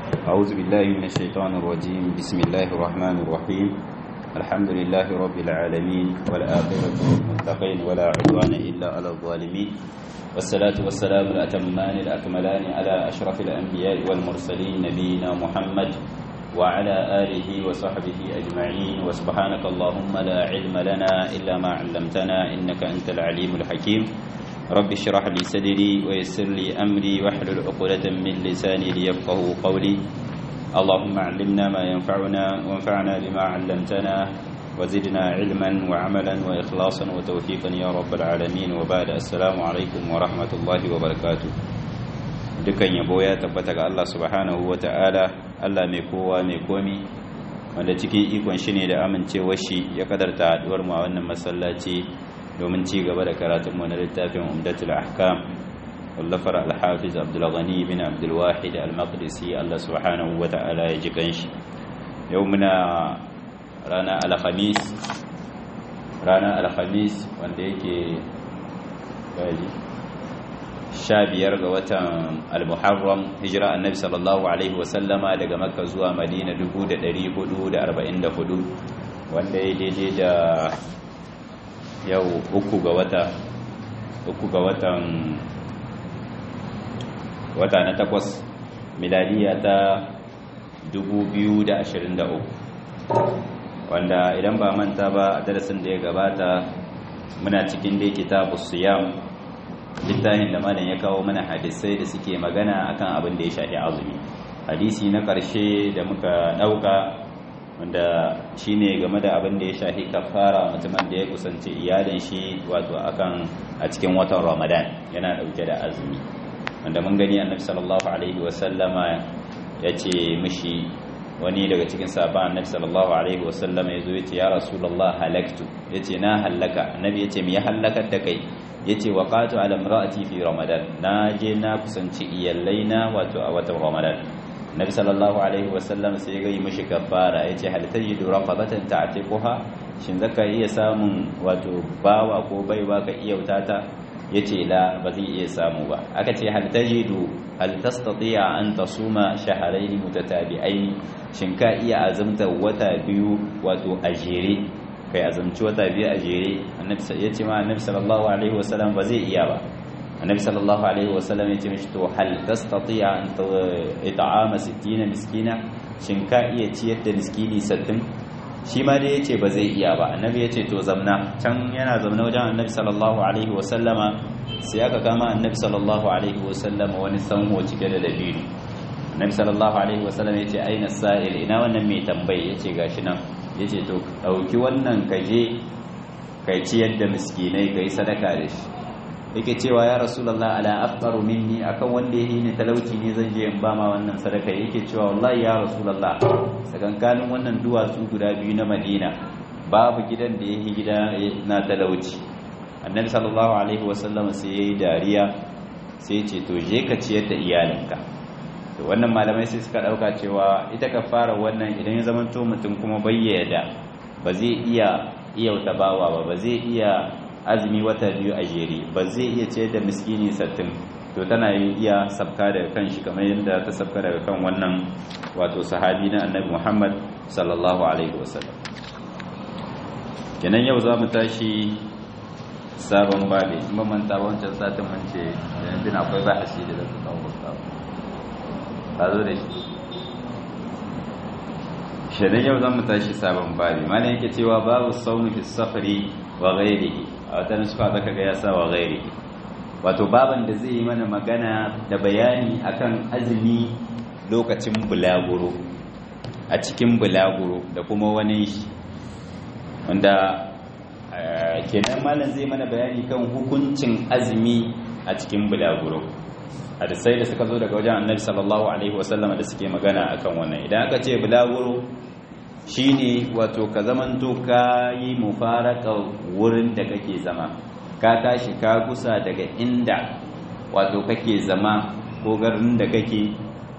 أعوذ بالله من الشيطان الرجيم بسم الله الرحمن الرحيم الحمد لله رب العالمين والآخرة للمتقين ولا عدوان إلا على الظالمين والصلاة والسلام الأتمان الأكملان على أشرف الأنبياء والمرسلين نبينا محمد وعلى آله وصحبه أجمعين وسبحانك اللهم لا علم لنا إلا ما علمتنا إنك أنت العليم الحكيم رب اشرح لي صدري ويسر لي أمري واحلل عقدة من لساني ليفقه قولي اللهم علمنا ما ينفعنا وانفعنا بما علمتنا وزدنا علما وعملا وإخلاصا وتوفيقا يا رب العالمين وبعد السلام عليكم ورحمة الله وبركاته dukan yabo ya tabbata ga Allah subhanahu wa ta'ala Allah mai kowa mai komi wanda cikin ikon shi ne da amincewar shi ya kadarta haduwar mu a wannan masallaci domin ci gaba da karatun mu na littafin umdatul ahkam wallafar al-hafiz abdul ghani bin abdul wahid al-maqdisi Allah subhanahu wa ta'ala ya ji kanshi yau muna rana al-khamis rana al-khamis wanda yake gaji sha biyar ga watan al-muharram hijira annabi sallallahu alaihi wasallama daga makka zuwa madina 1444 wanda ya daidai da yau uku ga wata uku ga watan wata na takwas miladiya ta 2023 wanda idan ba manta ba a darasin da ya gabata muna cikin dai kitabu siyam littafin da malam ya kawo mana hadisai da suke magana akan abin da ya shafi azumi hadisi na ƙarshe da muka ɗauka wanda shine game da abin da ya shafi kafara mutumin da ya kusanci iyalin shi wato akan a cikin watan ramadan yana ɗauke da azumi wanda mun gani annabi sallallahu alaihi wasallama ya ce mishi wani daga cikin sabon annabi sallallahu alaihi wasallama ya zo ya ce ya rasulullah halaktu ya ce na hallaka annabi ya ce me ya hallakar da kai yace waqatu ala imraati fi ramadan na je na kusanci iyalaina wato a watan ramadan nabi sallallahu alaihi wasallam sai ya yi mishi kafara yace hal tajidu raqabatan ta'tiquha shin zaka iya samun wato bawa ko baiwa ka iya wutata yace la ba zai iya samu ba aka ce hal tajidu hal tastati'a an tasuma shahrayn mutatabi'ain shin ka iya azumta wata biyu wato a jere kai azumci wata biyu a jere ya ce ma annabi sallallahu alaihi wasallam ba zai iya ba annabi sallallahu alaihi wasallam ya ce mishi to hal tastati'a an it'ama 60 miskina shin ka iya ciyar da miskini 60 shi ma dai yace ba zai iya ba annabi ya ce to zamna can yana zamna wajen annabi sallallahu alaihi wasallama sai aka kama annabi sallallahu alaihi wasallama wani sanho cike da dabino annabi sallallahu alaihi wasallam ya ce aina sa'il ina wannan mai tambayi ya ce gashi nan ya ce to ɗauki wannan kaje kai ciyar da miskinai ka yi sadaka da shi yake cewa ya rasulallah ala afqaru minni akan wanda yake ni talauci ne zan je in ba ma wannan sadaka yake cewa wallahi ya rasulallah sakankanin wannan duwatsu guda biyu na madina babu gidan da yake gida na talauci annabi sallallahu alaihi wasallam sai yayi dariya sai ya ce to je ka ciyar da iyalinka to wannan malamai sai suka dauka cewa ita ka fara wannan idan ya zama to mutum kuma bayyana ba zai iya iya tabawa ba ba zai iya azumi wata biyu a jere ba zai iya ce da miskini sattin to tana iya sabka daga kan shi kamar yadda ta sabka daga kan wannan wato sahabi na annabi Muhammad sallallahu alaihi wasallam kenan yau za mu tashi sabon babi in ba manta wancan satin mun ce yanzu akwai ba da zai kawo ba zo da shi shirin yau zan mu tashi sabon babi mana yake cewa babu sauni fi safari wa ghairihi a wata nuska zaka ga ya sa wa ghairihi wato baban da zai yi mana magana da bayani akan azumi lokacin bulaguro a cikin bulaguro da kuma wani shi wanda kenan malam zai mana bayani kan hukuncin azumi a cikin bulaguro hadisai da suka zo daga wajen annabi sallallahu alaihi wasallama da suke magana akan wannan idan aka ce bulaguro shine wato ka zamanto ka yi mufaraka wurin da kake zama ka tashi ka kusa daga inda wato kake zama ko garin da kake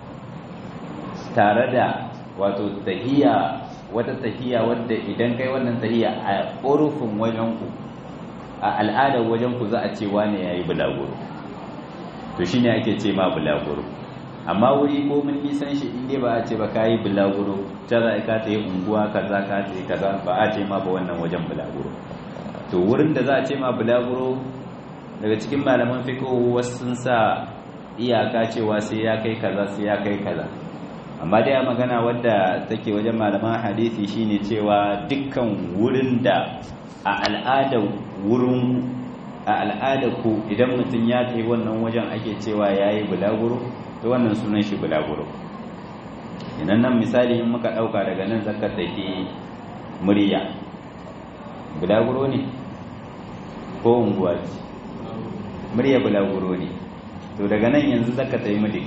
tare da wato tahiya wata tahiya wadda idan kai wannan tahiya a urufin wajenku a al'adar wajenku za a ce wane yayi bulaguro to shine ake ce ma bulaguro amma wuri ko mun nisan shi inda ba a ce ba kayi bulaguro ta za ka ta yi unguwa kaza ka ta yi kaza ba a ce ma ba wannan wajen bulaguro to wurin da za a ce ma bulaguro daga cikin malaman fiqh wasu sun sa iyaka cewa sai ya kai kaza sai ya kai kaza amma dai a magana wadda take wajen malaman hadisi shine cewa dukkan wurin da a al'adar wurin a al'adar ku idan mutum ya kai wannan wajen ake cewa yayi bulaguro to wannan sunan shi bulaguro idan nan misali in muka dauka daga nan zaka take murya bulaguro ne ko unguwa ce murya bulaguro ne to daga nan yanzu zaka tayi mudik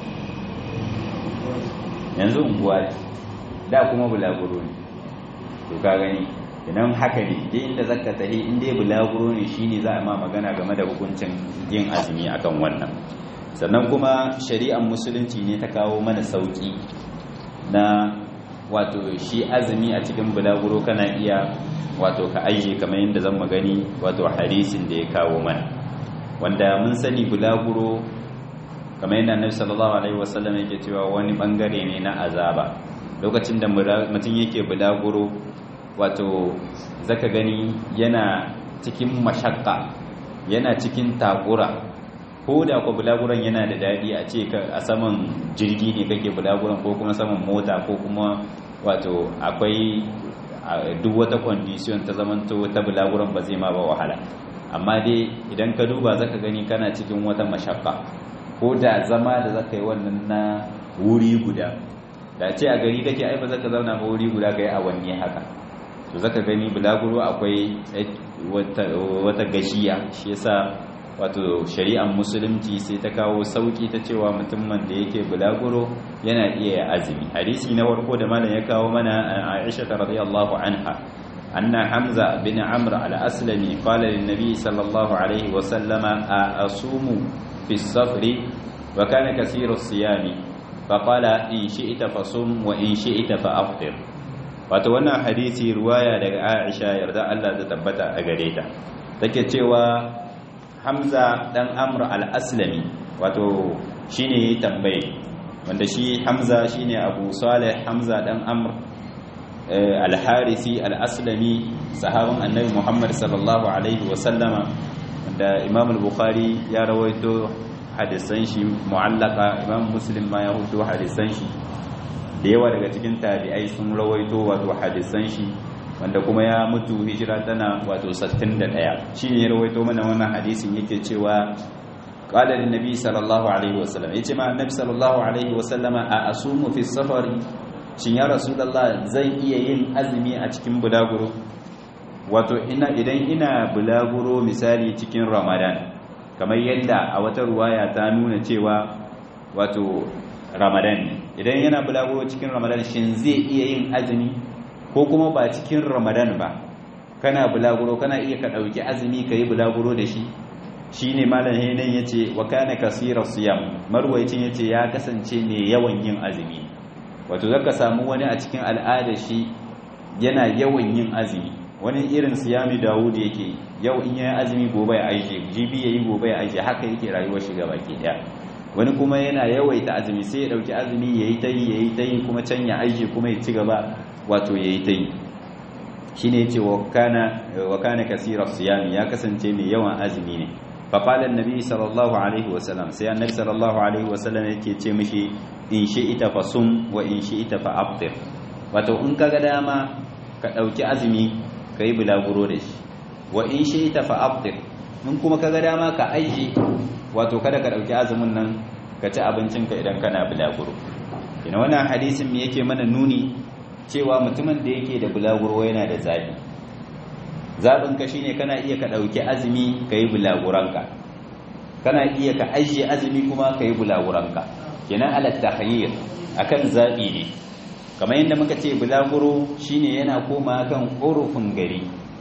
yanzu unguwa ce da kuma bulaguro ne to ka gani idan haka ne dai inda zaka tahi in dai bulaguro ne shine za a ma magana game da hukuncin yin azumi akan wannan sannan kuma shari'ar musulunci ne ta kawo mana sauki na wato shi azumi a cikin bulaguro kana iya wato ka aije kamar yadda zan magani wato hadisin da ya kawo mana wanda mun sani bulaguro kamar yadda annabi sallallahu alaihi wasallam yake cewa wani bangare ne na azaba lokacin da mutum yake bulaguro wato zaka gani yana cikin mashakka yana cikin takura ko da ku bulaguran yana da daɗi a ce a saman jirgi ne kake bulaguran ko kuma saman mota ko kuma wato akwai duk wata condition ta zamanto ta bulaguran ba zai ma ba wahala amma dai idan ka duba zaka gani kana cikin wata mashakka ko da zama da zaka yi wannan na wuri guda da ce a gari kake ai ba zaka zauna ba wuri guda kai awanni haka to zaka gani bulaguro akwai wata gashiya shi yasa wato shari'ar musulunci sai ta kawo sauki ta cewa mutumin da yake bulaguro yana iya azumi hadisi na farko da malam ya kawo mana Aisha radhiyallahu anha anna Hamza bin Amr al-Aslami qala lin nabi sallallahu alaihi wa sallama asumu fi as-safri wa kana kaseeru as-siyami faqala in shi'ta fasum wa in shi'ta fa'aftir wato wannan hadisi ruwaya daga Aisha yarda Allah ta tabbata a gare ta take cewa Hamza dan Amr al-Aslami wato shine yayi tambaye wanda shi Hamza shine Abu Salih Hamza dan Amr al-Harisi al-Aslami sahabin Annabi Muhammad sallallahu alaihi wa sallama wanda Imam al-Bukhari ya rawaito hadisan shi mu'allaka Imam Muslim ma ya rawaito hadisan shi da yawa daga cikin tabi'ai sun rawaito wato hadisan shi wanda kuma ya mutu hijira tana wato 61 shine ya rawaito mana wannan hadisin yake cewa qala lin nabi sallallahu alaihi wasallam yace ma annabi sallallahu alaihi wasallam a asumu fi safari shin ya rasulullah zan iya yin azumi a cikin bulaguro wato ina idan ina bulaguro misali cikin ramadan kamar yadda a wata ruwaya ta nuna cewa wato ramadan idan yana bulaguro cikin ramadan shin zai iya yin azumi ko kuma ba cikin ramadan ba kana bulaguro kana iya ka ɗauki azumi ka yi bulaguro da shi shi ne malam hainan ya ce wa kana kasirar siyam marwaicin ya ce ya kasance mai yawan yin azumi wato zaka samu wani a cikin al'ada shi yana yawan yin azumi wani irin siyami dawud yake yau in yayi azumi gobe ya aije jibi yayi gobe ya aije haka yake rayuwar shi gaba ke daya wani kuma yana yawaita azumi sai ya dauki azumi yayi ta yi yayi ta yi kuma can ya aije kuma ya ci gaba wato yayi ta yi shine yace wa kana wa kana kasira siyami ya kasance mai yawan azumi ne fa qala annabi sallallahu alaihi wa sallam sai annabi sallallahu alaihi wa sallam yake ce mishi in shi'ita fa sum wa in shi'ita fa aftir wato in kaga dama ka dauki azumi kai bulaguro da shi wa in shi'ita fa aftir in kuma kaga dama ka aije wato kada ka dauki azumin nan ka ci abincinka idan kana bulaguro ina wannan hadisin me yake mana nuni cewa mutumin da yake da bulaguro yana da zabi zabin ka shine kana iya ka dauki azumi kai bulaguranka kana iya ka ajiye azumi kuma kai bulaguranka kenan ala tahayyir akan zabi ne kamar yadda muka ce bulaguro shine yana koma kan urufin gari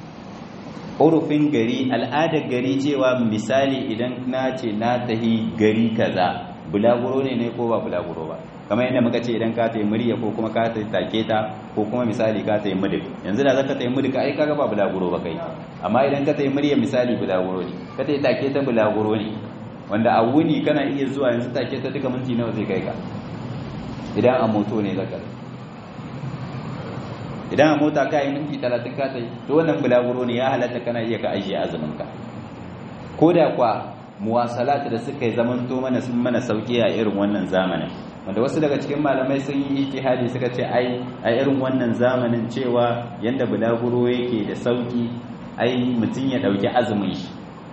urufin gari al'adar gari cewa misali idan na ce na tahi gari kaza bulaguro ne ne ko ba bulaguro ba kamar yadda muka ce idan ka tayi murya ko kuma ka tayi take ta ko kuma misali ka tayi mudik yanzu da zaka tayi mudik ai kaga ba bulaguro ba kai amma idan ka tayi murya misali bulaguro ne ka tayi take ta bulaguro ne wanda a wuni kana iya zuwa yanzu take ta duka minti nawa zai kai ka idan a moto ne zaka idan a mota ka yi minti 30 ka tai to wannan bulaguro ne ya halatta kana iya ka ajiye azumin ka ko da kwa muwasalat da suka yi zaman to mana sun mana sauki a irin wannan zamanin wanda wasu daga cikin malamai sun yi ijtihadi suka ce ai a irin wannan zamanin cewa yanda bulaguro yake da sauki ai mutun ya dauki azumin shi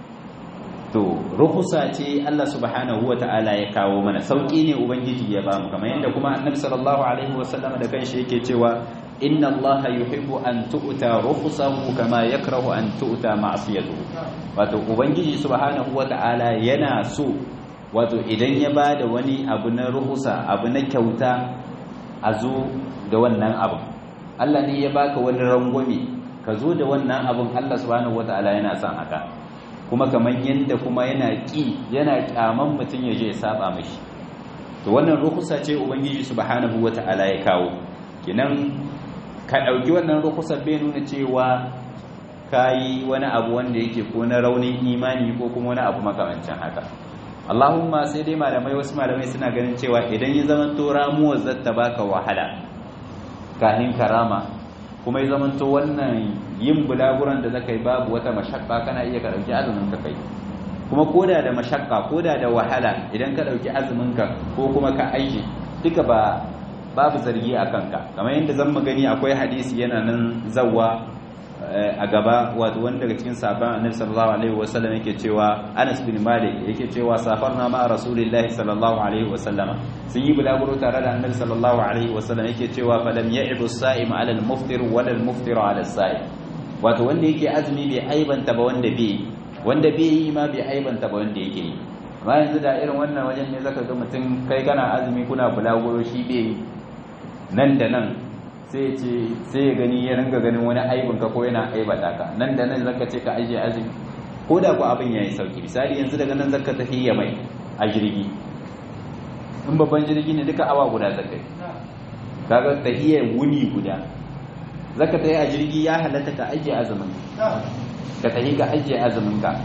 to ruhusa ce Allah subhanahu wata'ala ya kawo mana sauki ne ubangiji ya bamu kamar yanda kuma annabi sallallahu alaihi wasallam da kanshi yake cewa inna allaha yuhibbu an tu'ta rukhsahu kama yakrahu an tu'ta ma'siyatuhu wato ubangiji subhanahu wata'ala yana so wato idan ya bada wani abu na ruhusa abu na kyauta a zo da wannan abu Allah ne ya baka wani rangwame ka zo da wannan abun Allah subhanahu wata'ala yana son haka kuma kamar yanda kuma yana ki yana kyaman mutun ya je ya saba mishi to wannan ruhusa ce ubangiji subhanahu wata'ala ya kawo kinan ka ɗauki wannan rukusar bai nuna cewa ka yi wani abu wanda yake ko na raunin imani ko kuma wani abu makamancin haka allahumma sai dai malamai wasu malamai suna ganin cewa idan ya zama to ramuwar zata baka wahala kahin karama kuma ya zama to wannan yin bulaguran da zaka yi babu wata mashakka kana iya ka ɗauki azumin ka kai kuma koda da mashakka koda da wahala idan ka ɗauki azumin ka ko kuma ka aiki duka ba babu zargi a kanka kamar yadda zan gani akwai hadisi yana nan zawwa a gaba wato wanda daga cikin sahabban annabi sallallahu alaihi wasallam yake cewa Anas bin Malik yake cewa safarna ma rasulillahi sallallahu alaihi wasallam sun yi bulaguro tare da annabi sallallahu alaihi wasallam yake cewa falam ya'ibu as-sa'im 'ala al-muftir wa al-muftir 'ala as-sa'im wato wanda yake azumi bai aibanta ba wanda bai wanda bai yi ma bai aibanta ba wanda yake yi amma yanzu da irin wannan wajen ne zaka ga mutum kai kana azumi kuna bulaguro shi bai nan da nan sai ce sai ya gani ya ringa ganin wani aibin ka ko yana aibata ka nan da nan zaka ce ka ajiye azumi ko da ku abin yayi sauki misali yanzu daga nan zaka tafi ya mai a jirgi in babban jirgi ne duka awa guda zaka yi kaga tahiyar wuni guda zaka tafi a jirgi ya halatta ka ajiye azumin ka tafi ka ajiye azumin ka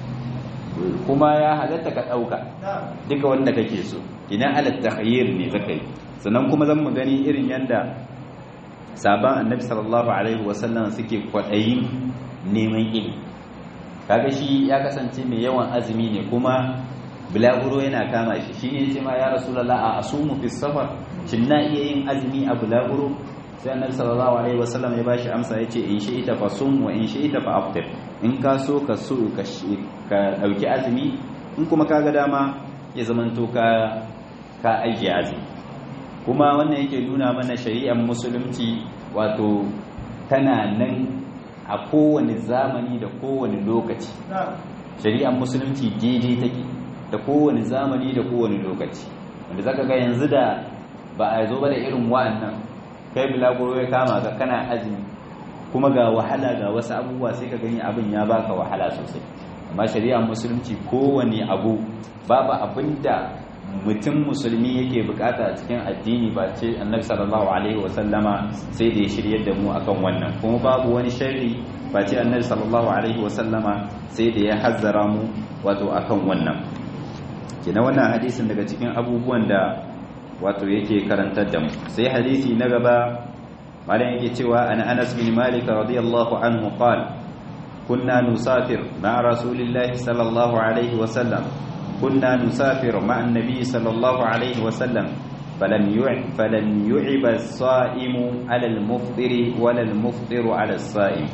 kuma ya halatta ka dauka duka wanda kake so ina ala takhayyir ne zaka yi sannan kuma zan mu gani irin yanda saban annabi sallallahu alaihi wasallam suke kwadayin neman ilimi kaga shi ya kasance mai yawan azumi ne kuma bulaguro yana kama shi shine ce ma ya rasulullah a asumu fi safar shin na iya yin azumi a bulaguro sai annabi sallallahu alaihi wasallam ya bashi amsa yace in shi ita fa sum wa in shi ita fa aftir in ka so ka so ka ka dauki azumi in kuma kaga dama ya zamanto ka ka ajiye azumi kuma wannan yake nuna mana shari'ar musulunci wato tana nan a kowane zamani da kowane lokaci shari'ar musulunci daidai take da kowane zamani da kowane lokaci wanda zaka ga yanzu da ba a zo ba da irin wa'annan kai bilaguro ya kama ga kana azumi kuma ga wahala ga wasu abubuwa sai ka gani abin ya baka wahala sosai amma shari'ar musulunci kowane abu babu abinda mutum musulmi yake bukata a cikin addini ba ce annabi sallallahu alaihi wasallama sai da ya shiryar da mu akan wannan kuma babu wani sharri ba ce annabi sallallahu alaihi wasallama sai da ya hazzara mu wato akan wannan kina wannan hadisin daga cikin abubuwan da wato yake karantar da mu sai hadisi na gaba malam yake cewa an Anas bin Malik radiyallahu anhu qala kunna nusafir ma rasulillahi sallallahu alaihi wasallam كنا نسافر مع النبي صلى الله عليه وسلم فلم يعب فلم يعب الصائم على المفطر ولا المفطر على الصائم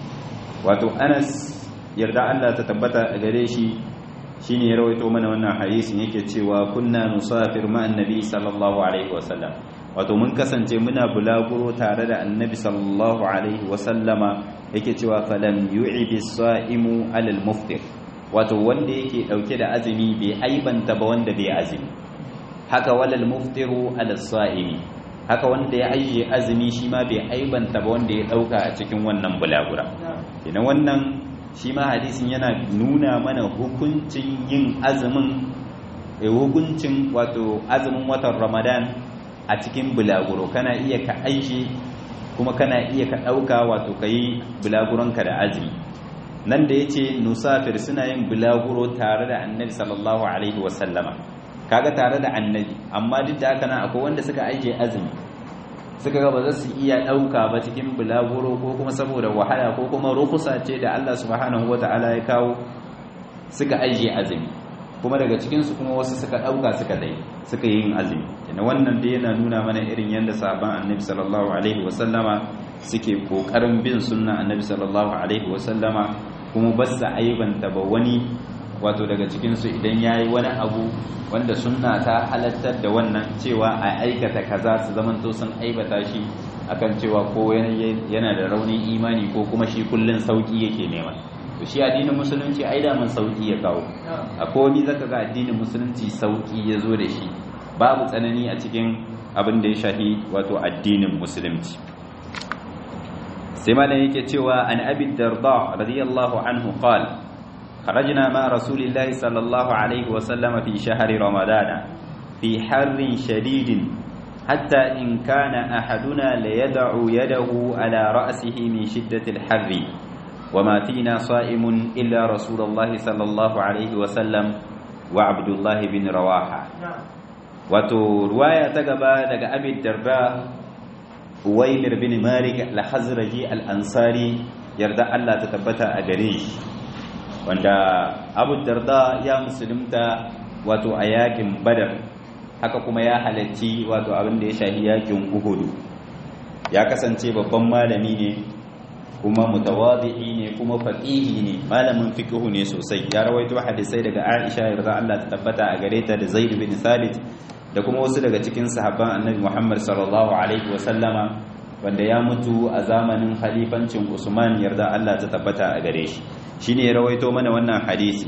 wato Anas yarda Allah ta tabbata a gare shi shine ya rawaito mana wannan hadisin yake cewa kunna nusafir ma annabi sallallahu alaihi wasallam wato mun kasance muna bulaguro tare da annabi sallallahu alaihi wasallama yake cewa falam yu'ibi as-sa'imu 'ala al-muftir wato wanda yake dauke da azumi bai aibanta ba wanda bai azumi haka walal muftiru ala sa'imi haka wanda ya ajiye azumi shi ma bai aibanta ba wanda ya dauka a cikin wannan bulagura idan wannan shi ma hadisin yana nuna mana hukuncin yin azumin hukuncin wato azumin watan ramadan a cikin bulaguro kana iya ka aiki kuma kana iya ka dauka wato kai bulaguronka da azumi nan da yace nusafir suna yin bulaguro tare da annabi sallallahu alaihi wasallama kaga tare da annabi amma duk da haka nan akwai wanda suka aije azumi suka ga ba za su iya ɗauka ba cikin bulaguro ko kuma saboda wahala ko kuma rukusa ce da Allah subhanahu wata'ala ya kawo suka aije azumi kuma daga cikinsu kuma wasu suka ɗauka suka dai suka yi yin azumi yana wannan dai yana nuna mana irin yadda sahaban annabi sallallahu alaihi wasallama suke kokarin bin sunna annabi sallallahu alaihi wasallama kuma ba su aibanta ba wani wato daga cikinsu idan ya yi wani abu wanda sunna ta halattar da wannan cewa a aikata kaza su zamanto sun aibata shi akan cewa ko yana da raunin imani ko kuma shi kullun sauki yake nema to shi addinin musulunci ai da man sauki ya kawo akwai wani zaka ga addinin musulunci sauki ya zo da shi babu tsanani a cikin abin da ya shafi wato addinin musulunci sai malam yake cewa an abi darda radiyallahu anhu qala خرجنا مع رسول الله صلى الله عليه وسلم في شهر رمضان في حر شديد حتى إن كان أحدنا ليدع يده على رأسه من شدة الحر وما فينا صائم إلا رسول الله صلى الله عليه وسلم وعبد الله بن رواحة wato ruwaya ta gaba daga abin darda uwaimir bin malik al-hazraji al-ansari yarda Allah ta tabbata a gare shi wanda abu darda ya musulunta wato a yakin badar haka kuma ya halarci wato abin da ya shahi yakin uhudu ya kasance babban malami ne kuma mutawadi'i ne kuma faqihi ne malamin fiqh ne sosai ya rawaito hadisai daga Aisha yarda Allah ta tabbata a gare ta da Zaid bin Thabit da kuma wasu daga cikin sahabban Annabi Muhammad sallallahu alaihi wa sallama wanda ya mutu a zamanin khalifancin Usman yarda Allah ta tabbata a gare shi shine ya rawaito mana wannan hadisi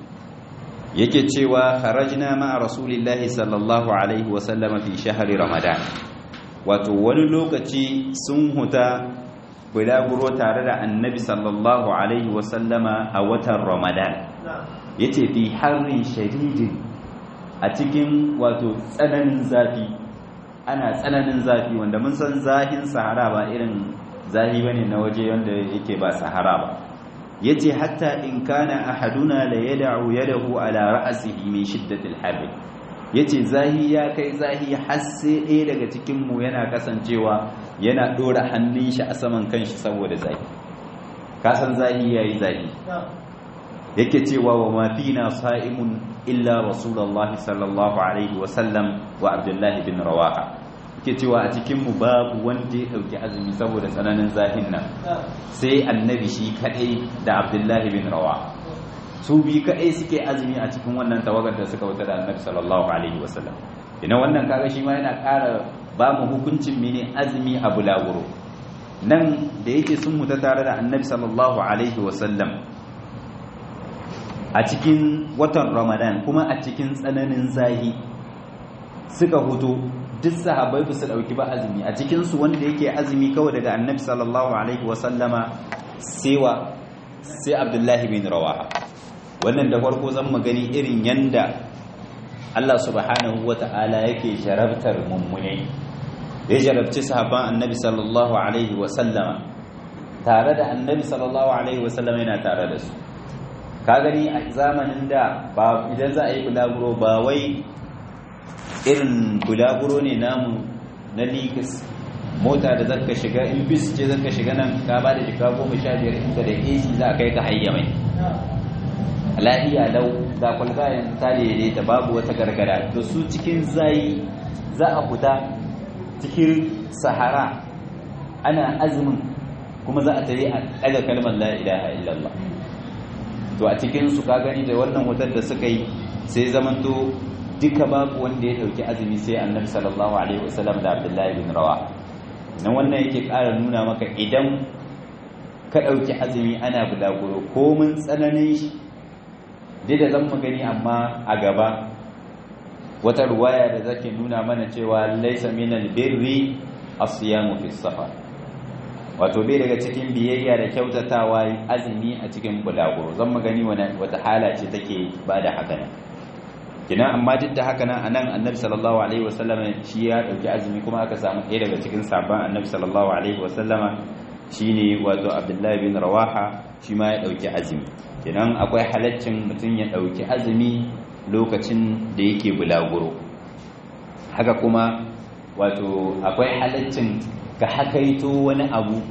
yake cewa kharajna ma'a rasulillahi sallallahu alaihi wa sallama fi shahri ramadan wato wani lokaci sun huta bulaguro tare da annabi sallallahu alaihi wa sallama a watan ramadan yace fi harrin shadidin a cikin wato tsananin zafi ana tsananin zafi wanda mun san zahin sahara ba irin zahi bane na waje wanda yake ba sahara ba yace hatta in kana ahaduna la yad'u yadahu ala ra'sihi min shiddatil harr yace zahi ya kai zahi har sai ɗaya daga cikin mu yana kasancewa yana dora hannun shi a saman kanshi saboda zahi ka san zahi yayi zahi yake cewa wa ma fina sa'imun illa rasulullahi sallallahu alaihi wa sallam wa abdullahi bin rawaha ke cewa a cikinmu babu wanda ya ɗauki azumi saboda tsananin zahin nan sai annabi shi kaɗai da abdullahi bin rawa su bi kaɗai suke azumi a cikin wannan tawagar da suka wuta da annabi sallallahu alaihi wasallam ina wannan kaga shi ma yana ƙara ba mu hukuncin mene azumi a bulaguro nan da yake sun muta tare da annabi sallallahu alaihi wasallam a cikin watan ramadan kuma a cikin tsananin zahi suka hutu duk sahabbai ba su dauki ba azumi a cikin su wanda yake azumi kawai daga annabi sallallahu alaihi wasallama sewa sai abdullahi bin rawaha wannan da farko zan magani irin yanda Allah subhanahu wata'ala yake jarabtar mummunai ya jarabci sahabban annabi sallallahu alaihi wasallama tare da annabi sallallahu alaihi wasallama yana tare da su ka gani a zamanin da ba idan za a yi bulaguro ba wai irin bulaguro ne namu na likas mota da zaka shiga in bis ce zaka shiga nan ka ba da jika goma sha biyar inda da AC za a kai ka hayya mai lafiya lau da kwalbayan ta daidaita babu wata gargara da su cikin zayi za a fita cikin sahara ana azumin kuma za a tare a ɗaga kalmar la ilaha illallah to a cikin su ka gani da wannan wutar da suka yi sai zamanto duka babu wanda ya dauki azumi sai annabi sallallahu alaihi wasallam da abdullahi bin rawa nan wannan yake ƙara nuna maka idan ka dauki azumi ana bulaguro ko mun tsananin shi dai da zan gani amma a gaba wata ruwaya da zake nuna mana cewa laysa minal birri as-siyamu fi safar wato bai daga cikin biyayya da kyautatawa azumi a cikin bulaguro zan magani wata hala ce take ba da haka nan kina amma duk da haka nan anan annabi sallallahu alaihi wasallama shi ya dauki azumi kuma aka samu ɗaya daga cikin sabon annabi sallallahu alaihi wasallama shine wato abdullahi bin rawaha shi ma ya ɗauki azumi idan akwai halaccin mutum ya ɗauki azumi lokacin da yake bulaguro haka kuma wato akwai halaccin ka hakaito wani abu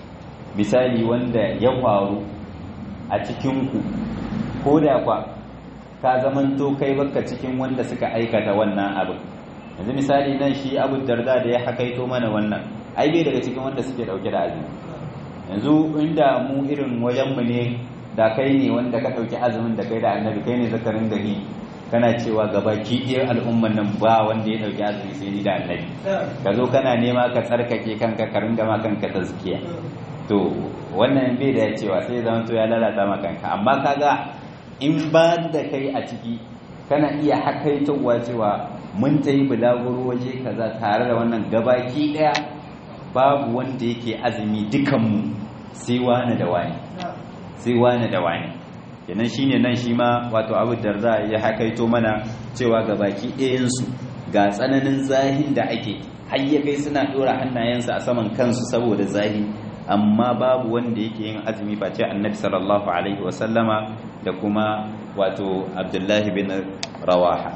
misali wanda ya faru a cikinku ko da kwa ka zamanto kai baka cikin wanda suka aikata wannan abin yanzu misali nan shi abu darda da ya hakaito mana wannan ai bai daga cikin wanda suke dauke da azumi yanzu inda mu irin wajenmu ne da kai ne wanda ka dauki azumin da kai da annabi kai ne zakarin gari kana cewa gaba ɗaya al'umman nan ba wanda ya dauki azumi sai ni da annabi ka zo kana nema ka tsarkake kanka ka ringa ma kanka tazkiya to wannan bai da cewa sai zama to ya lalata ma kanka amma kaga in ba da kai a ciki kana iya hakaitowa cewa mun ta yi bulaguro waje kaza tare da wannan gabaki daya babu wanda yake azumi dukanmu sai wani da wani sai wani da wani kenan shine nan shi ma wato abu darda ya hakaito mana cewa gabaki ɗayansu ga tsananin zahin da ake har ya kai suna ɗora hannayensu a saman kansu saboda zahi amma babu wanda yake yin azumi face annabi sallallahu alaihi wasallama da kuma wato abdullahi bin rawaha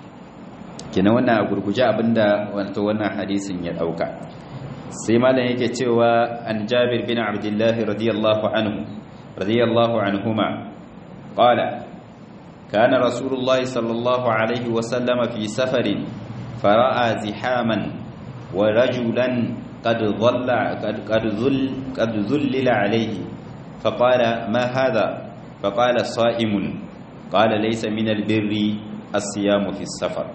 kenan wannan a gurguje abinda wato wannan hadisin ya dauka sai malam yake cewa an jabir bin abdullahi radiyallahu anhu radiyallahu anhuma qala kana rasulullah sallallahu alaihi wasallam fi safarin fara'a zihaman wa rajulan قد ظل قد قد ذل قد ذلل عليه فقال ما هذا فقال صائم قال ليس من البر الصيام في السفر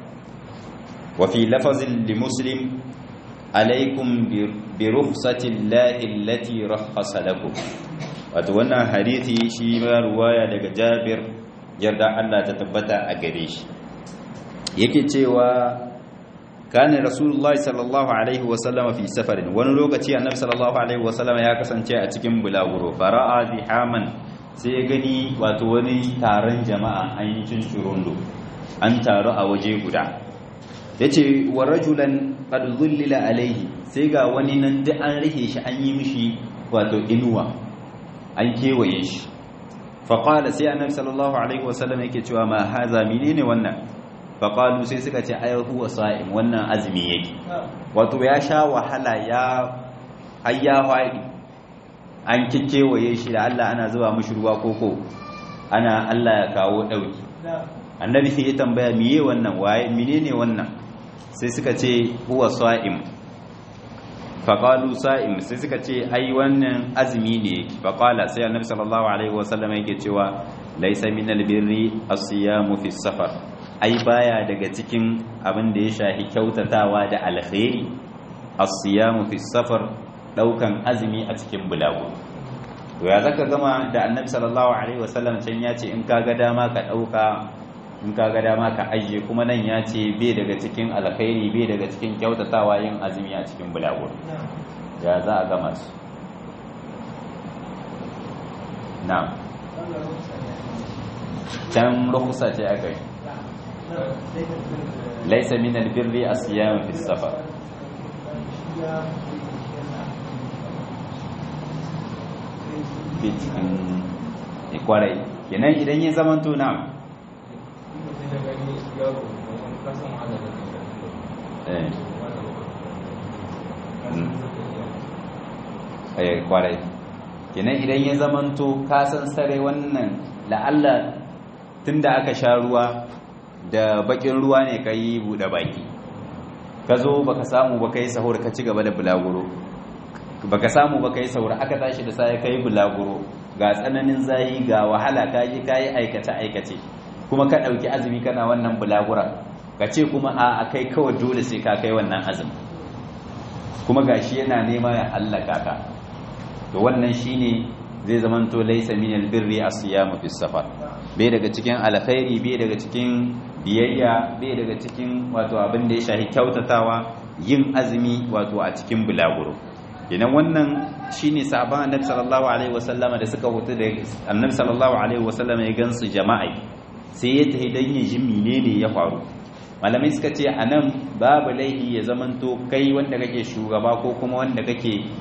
وفي لفظ لمسلم عليكم برخصة الله التي رخص لكم وتوانا حديثي شيما رواية daga Jabir yarda Allah ta tabbata a gare shi yake cewa kana rasulullah sallallahu alaihi wasallam fi safarin wani lokaci annabi sallallahu alaihi wasallam ya kasance a cikin bulaguro fara'a zihaman sai ya gani wato wani taron jama'a an yi cincirundo an taru a waje guda yace wa rajulan qad dhullila alaihi sai ga wani nan duk an rike shi an yi mishi wato inuwa an kewaye shi fa qala sai annabi sallallahu alaihi wasallam yake cewa ma haza menene wannan faƙalu sai suka ce ai huwa sa'im wannan azumi yake wato ya sha wahala ya hayya haɗi an kikewaye shi da Allah ana zuba mishi ruwa koko ana Allah ya kawo ɗauki annabi sai ya tambaya miye wannan waye menene wannan sai suka ce huwa sa'im faƙalu sa'im sai suka ce ai wannan azumi ne yake faƙala sai annabi sallallahu alaihi wasallam yake cewa laysa minal birri as-siyamu fi safar ai baya daga cikin abin da ya shahi kyautatawa da alkhairi as-siyamu fi safar daukan azumi a cikin bulagu to ya zaka gama da annabi sallallahu alaihi wasallam can ya ce in kaga dama ka dauka in kaga dama ka ajiye kuma nan ya ce bai daga cikin alkhairi bai daga cikin kyautatawa yin azumi a cikin bulagu ya za a gama su na'am can rukusa ce aka yi ليس من البر الصيام في السفر bitin ikwarai kenan idan ya zama tuna eh kwarai kenan idan ya zamanto kasan sare wannan la'alla tunda aka sha ruwa da bakin ruwa ne ka yi buɗe baki ka zo baka samu baka yi sahur ka ci gaba da bulaguro baka samu baka yi sahur aka tashi da sai ka yi bulaguro ga tsananin zayi ga wahala ka yi ka yi aikace aikace kuma ka ɗauki azumi kana wannan bulagura ka ce kuma a kai kawai dole sai ka kai wannan azumi kuma gashi yana nema ya hallaka ka to wannan shine zai zamanto laysa min albirri as-siyamu fi safar bai daga cikin alkhairi bai daga cikin biyayya bai daga cikin wato abin da ya shahi kyautatawa yin azumi wato a cikin bulaguro idan wannan shine sahaban annabi sallallahu alaihi wasallama da suka hutu da annabi sallallahu alaihi wasallama ya gansu jama'a sai ya tafi dan yin jin menene ya faru malamai suka ce anan babu laihi ya zamanto kai wanda kake shugaba ko kuma wanda kake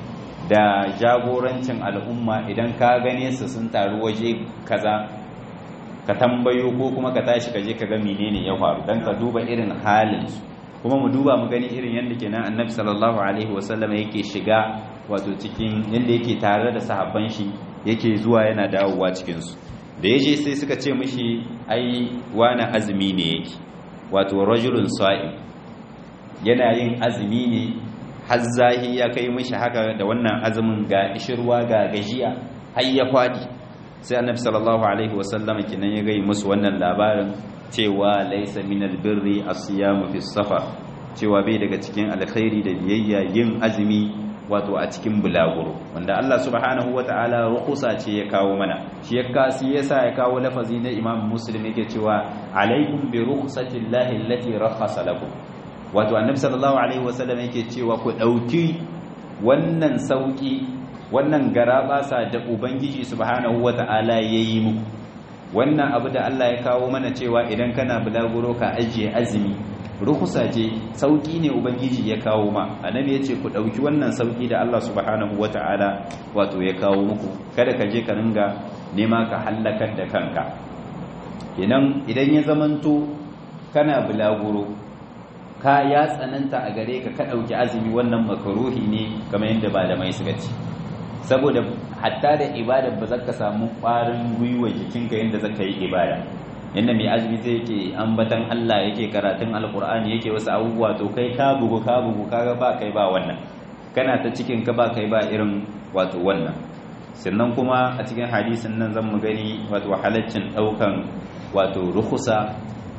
da jagorancin al'umma idan ka gane su sun taru waje kaza ka tambayo ko kuma ka tashi ka je ka ga menene ya faru dan ka duba irin halin su kuma mu duba mu gani irin yadda kenan annabi sallallahu alaihi wasallam yake shiga wato cikin yadda yake tare da sahabban shi yake zuwa yana dawowa cikin su da yaje sai suka ce mishi ai wani azumi ne yake wato rajulun sa'im yana yin azumi ne har zahi ya kai mishi haka da wannan azumin ga ishirwa ga gajiya har ya fadi sai annabi sallallahu alaihi wasallam kinan ya gai musu wannan labarin cewa laisa minal birri as-siyamu fi safar cewa bai daga cikin alkhairi da biyayya yin azumi wato a cikin bulaguro wanda Allah subhanahu wataala rukusa ce ya kawo mana shi ya kasi yasa ya kawo lafazi na Imam Muslim yake cewa alaikum bi rukhsati llahi allati rakhasa lakum wato annabi sallallahu alaihi wasallam yake cewa ku dauki wannan sauki wannan garabasa da ubangiji subhanahu wataala yayi muku wannan abu da Allah ya kawo mana cewa idan kana bulaguro ka ajiye azumi rukusa ce sauki ne ubangiji ya kawo ma annabi ya ce ku ɗauki wannan sauki da Allah subhanahu wata'ala wato ya kawo muku kada ka je ka ringa nema ka hallakar da kanka kenan idan ya zamanto kana bulaguro ka ya tsananta a gare ka ka ɗauki azumi wannan makaruhi ne kamar yadda malamai suka ce saboda hatta da ibada ba za ka samu ƙwarin gwiwa jikinka yadda za ka yi ibada yadda mai azumi zai yake ambatan Allah yake karatun alkur'ani yake wasu abubuwa to kai ka bugu ka bugu kaga ba kai ba wannan kana ta cikin ka ba kai ba irin wato wannan sannan kuma a cikin hadisin nan zan mu gani wato halaccin daukan wato rukusa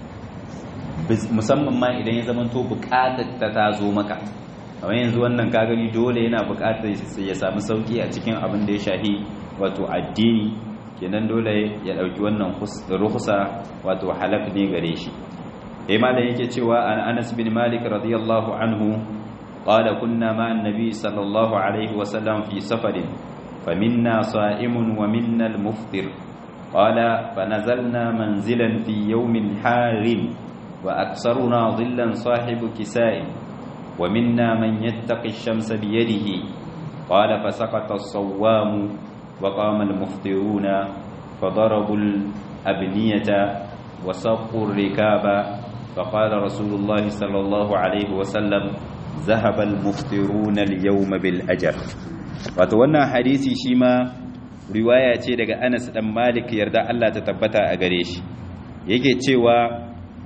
musamman ma idan ya zama to bukatar ta ta zo maka kamar yanzu wannan ka gani dole yana bukatar ya samu sauki a cikin abin da ya shahi wato addini kenan dole ya dauki wannan rukhsa wato halak ne gare shi eh malam yake cewa an Anas bin Malik radiyallahu anhu qala kunna ma annabi sallallahu alaihi wa sallam fi safarin faminna sa'imun wa minna al-muftir qala fanazalna manzilan fi yawmin harim wa aksaruna dhillan sahibu kisai wa minna man yattaqi ash-shamsa bi yadihi qala fasaqata as-sawwamu وقام المفطرون فضربوا الأبنية وسقوا الركاب فقال رسول الله صلى الله عليه وسلم ذهب المفطرون اليوم بالأجر وتوانا حديثي شيما riwaya ce daga Anas dan Malik yarda Allah ta tabbata a gare shi yake cewa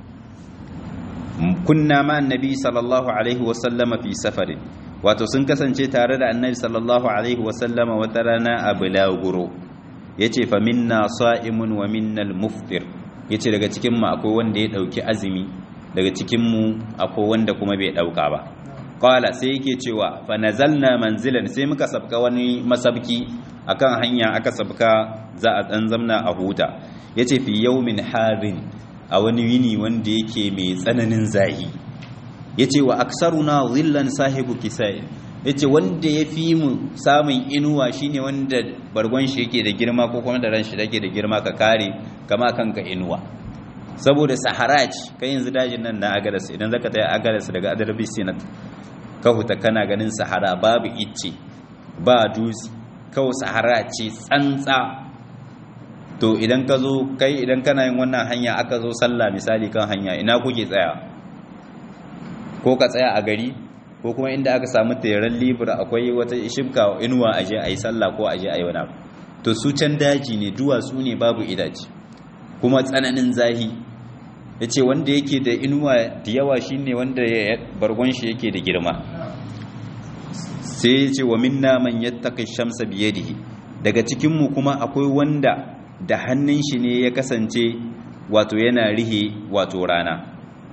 kunna ma annabi sallallahu alaihi wasallama fi safarin wato sun kasance tare da annabi sallallahu alaihi wasallama wata rana a bulaguro yace fa minna sa'imun wa minnal muftir yace daga cikin mu akwai wanda ya dauki azumi daga cikin mu akwai wanda kuma bai dauka ba qala sai yake cewa fa nazalna manzilan sai muka sabka wani masabki akan hanya aka sabka za a dan zamna a huta yace fi yawmin harin a wani yini wanda yake mai tsananin zahi yace wa aksaruna zillan sahibu kisai yace wanda ya fi mu samun inuwa shine wanda bargon shi yake da girma ko kuma da ran shi yake da girma ka kare kama kanka inuwa saboda sahara ce kai yanzu dajin nan na agadas idan zaka tayi agadas daga adarbi sinat ka huta kana ganin sahara babu icce ba dutse kawai sahara ce tsantsa to idan ka zo kai idan kana yin wannan hanya aka zo sallah misali kan hanya ina kuke tsaya ko ka tsaya a gari ko kuma inda aka samu teran libra akwai wata shibka inuwa aje a yi sallah ko aje a yi wani abu to su can daji ne duwatsu ne babu idaci kuma tsananin zahi ya ce wanda yake da inuwa da yawa shi ne wanda bargon shi yake da girma sai ya ce wa minna man yattaqi shamsa biyadihi daga cikinmu kuma akwai wanda da hannun shi ne ya kasance wato yana rihe wato rana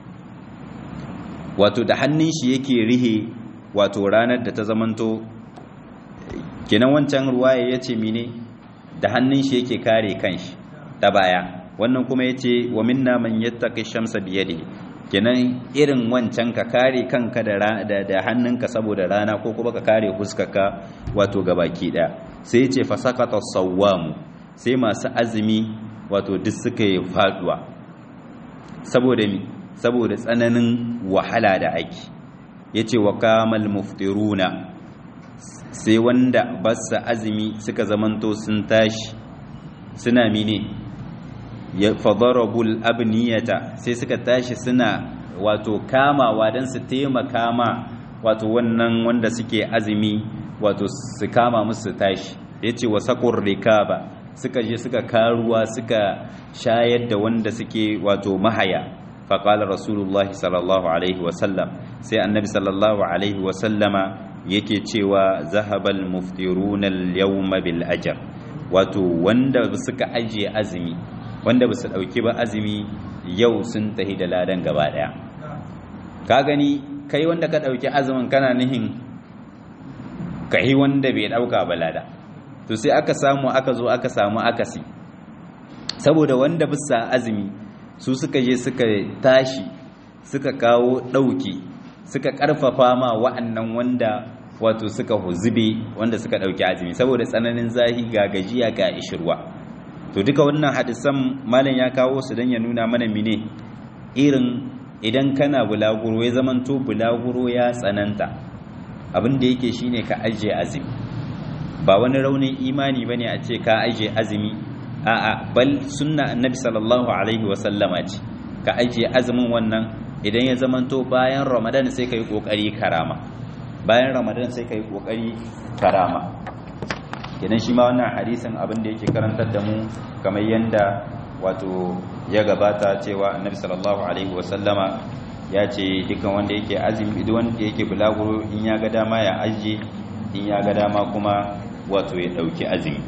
wato da hannun shi yake rihe wato ranar da ta zamanto kenan wancan ruwaya ya ce mine da hannun shi yake kare kanshi ta baya wannan kuma ya ce wa minna man yattaqi shamsa biyadihi kenan irin wancan ka kare kanka da da hannunka saboda rana ko kuma ka kare fuskarka wato gabaki daya sai ya ce fasakata sawwamu sai masu azumi wato duk suka yi faduwa saboda mi saboda tsananin wahala da ake ya ce wa kamal muftiruna sai wanda basa azumi suka zamanto sun tashi suna mine ya fadarabul abniyata sai suka tashi suna wato kamawa don su taimaka ma wato wannan wanda suke azumi wato su kama musu tashi ya ce wa sakon rikaba suka je suka karuwa suka shayar da wanda suke wato mahaya faƙalar rasulullahi sallallahu alaihi wasallam sai annabi sallallahu alaihi wasallama yake cewa zahabal muftiruna yawma bil ajr wato wanda suka ajiye azumi wanda ba su ɗauki ba azumi yau sun tahi da ladan gaba ɗaya ka gani kai wanda ka ɗauki azumin kana nihin kai wanda bai ɗauka ba lada to sai aka samu aka zo aka samu akasi saboda wanda bisa azumi su suka je suka tashi suka kawo ɗauki suka ƙarfafa ma wa'annan wanda wato suka huzube wanda suka ɗauki azumi saboda tsananin zahi ga gajiya ga ishirwa to duka wannan hadisan malam ya kawo su don ya nuna mana mine irin idan kana bulaguro ya zamanto bulaguro ya tsananta abin da yake shine ka ajiye azumi ba wani raunin imani bane a ce ka ajiye azumi a'a bal sunna annabi sallallahu alaihi wa sallama ce ka ajiye azumin wannan idan ya zamanto bayan ramadan sai ka yi kokari karama bayan ramadan sai ka yi kokari karama kenan shi ma wannan hadisin abin da yake karantar da mu kamar yanda wato ya gabata cewa annabi sallallahu alaihi wasallama ya ce dukkan wanda yake azumi idan wanda yake bulaguro in ya ga dama ya ajiye in ya ga dama kuma wato ya dauki azumi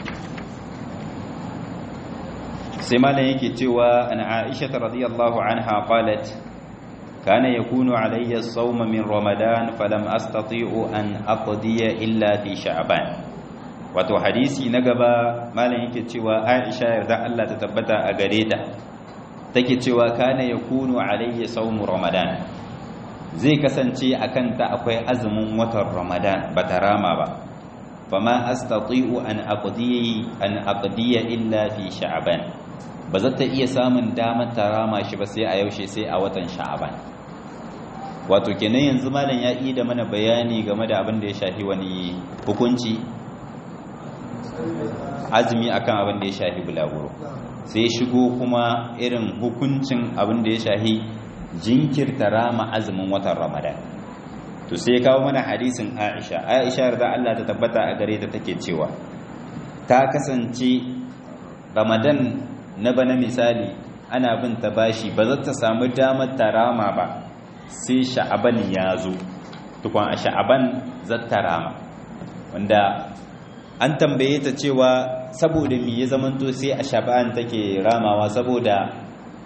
sai malam yake cewa an aisha radiyallahu anha qalat kana yakunu alayya as-sawm min ramadan falam astati'u an aqdiya illa fi sha'ban wato hadisi na gaba malam yake cewa Aisha yarda Allah ta tabbata a gare ta take cewa kana yakunu alayya sawmu ramadan zai kasance akan ta akwai azumin watan ramadan bata rama ba fama astati'u an aqdiya an aqdiya illa fi sha'ban ba za ta iya samun damar ta rama shi ba sai a yaushe sai a watan sha'ban wato kenan yanzu malam ya yi da mana bayani game da abin da ya shafi wani hukunci azumi akan abin da ya shafi bulaguro sai shigo kuma irin hukuncin abin da ya shafi jinkirta rama azumin watan ramadan to sai kawo mana hadisin aisha aisha da Allah ta tabbata a gare ta take cewa ta kasance ramadan na bana misali ana bin ta bashi ba za ta samu damar ta rama ba sai sha'aban ya zo tukwan a sha'aban za ta rama wanda an tambaye ta cewa saboda mi ya zamanto sai a sha'ban take ramawa saboda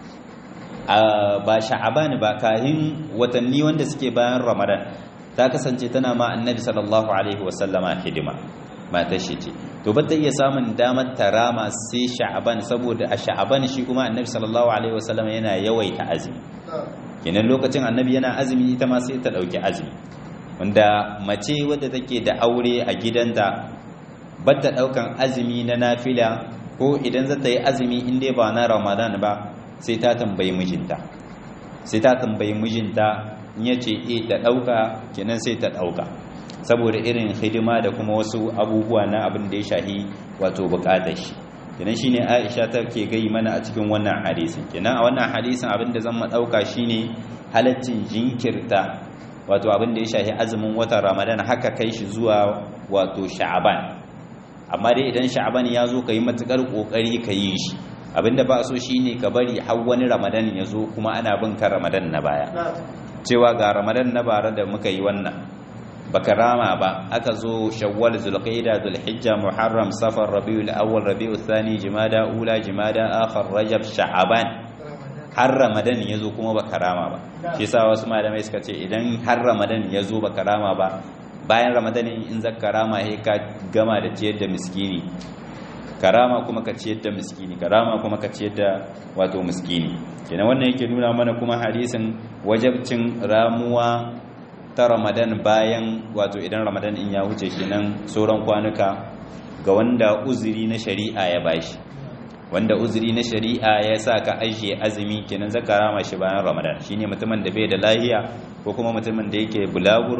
ba sha'ban ba kahin watanni wanda suke bayan ramadan ta kasance tana ma annabi sallallahu alaihi wasallama hidima matar shi ce to ba ta iya samun damar ta rama sai sha'ban saboda a sha'ban shi kuma annabi sallallahu alaihi wasallama yana yawaita azumi kenan lokacin annabi yana azumi ita ma sai ta dauki azumi wanda mace wadda take da aure a gidanta bata daukan azumi na nafila ko idan za ta yi azumi in dai ba na ramadan ba sai ta tambayi mijinta sai ta tambayi mijinta in ya ce e ta dauka kenan sai ta dauka saboda irin hidima da kuma wasu abubuwa na abin da ya shahi wato bukatar shi kenan shine Aisha take gai mana a cikin wannan hadisin kenan a wannan hadisin abin da zan mu dauka shine halaccin jinkirta wato abin da ya shahi azumin watan Ramadan haka kai shi zuwa wato Sha'ban amma dai idan Sha'ban ya zo kai matukar kokari ka yi shi abinda ba so shine ka bari har wani Ramadan ya zo kuma ana bin ka Ramadan na baya cewa ga Ramadan na bara da muka yi wannan baka rama ba aka zo shawwal zulqa'ida dhulhijja muharram safar rabiul awwal rabiul thani jumada ula jumada akhar rajab sha'aban har ramadan yazo kuma baka rama ba shi yasa wasu malamai suka ce idan har ramadan yazo baka rama ba bayan ramadan in zaka rama sai ka gama da ciyar da miskini karama kuma ka ciyar da miskini karama kuma ka ciyar da wato miskini kenan wannan yake nuna mana kuma hadisin wajabcin ramuwa ta ramadan bayan wato idan ramadan in ya wuce kenan sauran kwanuka ga wanda uzuri na shari'a ya bashi wanda uzuri na shari'a ya sa ka ajiye azumi kenan zaka rama shi bayan ramadan shine mutumin da bai da lahiya ko kuma mutumin da yake bulaguro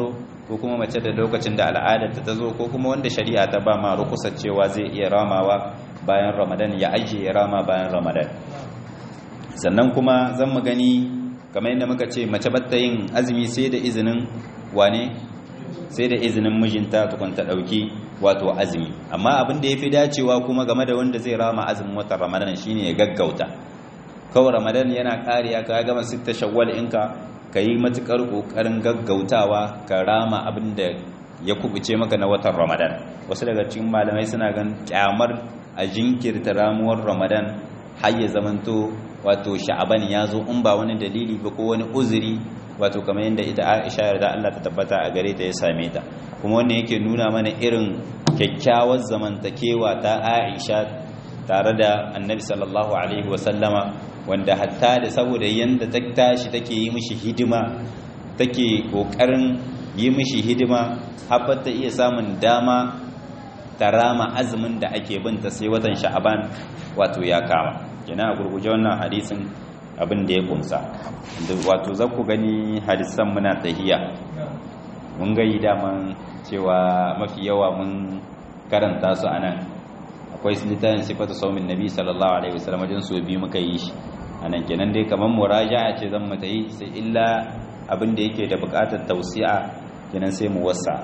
ko kuma mace da lokacin da al'adar ta zo ko kuma wanda shari'a ta ba ma rukusar cewa zai iya ramawa bayan ramadan ya ajiye rama bayan ramadan sannan kuma zan mu gani kamar yadda muka ce mace batta yin azumi sai da izinin wane sai da izinin mijinta tukun ta dauki wato azumi amma abin da yafi dacewa kuma game da wanda zai rama azumin watan ramadan shine ya gaggauta kawai ramadan yana kariya ka gama sitta shawwal inka ka yi matukar kokarin gaggautawa ka rama abin da ya kubuce maka na watan ramadan wasu daga cikin malamai suna gan kyamar a jinkirta ramuwar ramadan har ya zamanto wato sha'aban ya zo in ba wani dalili ba ko wani uzuri wato kamar yadda ita Aisha yarda Allah ta tabbata a gare ta ya same ta kuma wannan yake nuna mana irin kyakkyawar zamantakewa ta Aisha tare da Annabi sallallahu alaihi wasallama wanda hatta da saboda yanda ta tashi take yi mishi hidima take kokarin yi mishi hidima har ta iya samun dama ta rama azumin da ake binta sai watan sha'aban wato ya kama kenan a gurguje wannan hadisin abin da ya kumsa wato za ku gani hadisan muna tahiya mun gayi daman cewa mafi yawa mun karanta su anan akwai littafin sifatu saumin nabi sallallahu alaihi wasallam wajen su biyu muka yi shi anan kenan dai kamar muraja'a ce zan mu tayi sai illa abin da yake da buƙatar tausi'a kenan sai mu wasa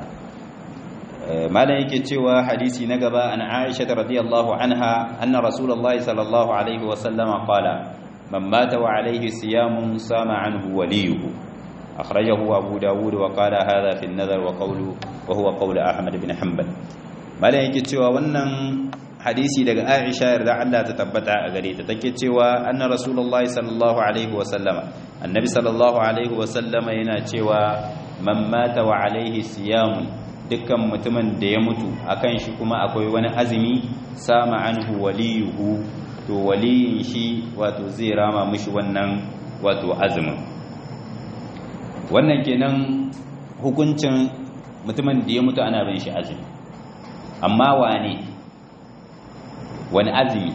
malam yake cewa hadisi na gaba an Aisha radiyallahu anha anna rasulullahi sallallahu alaihi wasallam qala man mata wa alaihi siyamun sama anhu waliyuhu akhrajahu abu dawud wa qala hadha fi an-nazar wa qawlu wa huwa qawlu ahmad ibn hanbal malam yake cewa wannan hadisi daga Aisha yarda Allah ta tabbata a gare ta take cewa anna rasulullahi sallallahu alaihi wasallama annabi sallallahu alaihi wasallama yana cewa man mata wa alaihi siyamun dukkan mutumin da ya mutu akan shi kuma akwai wani azumi sama anhu waliyuhu to waliyin shi wato zai rama mishi wannan wato azumin wannan kenan hukuncin mutumin da ya mutu ana bin shi azumi amma wane wani azumi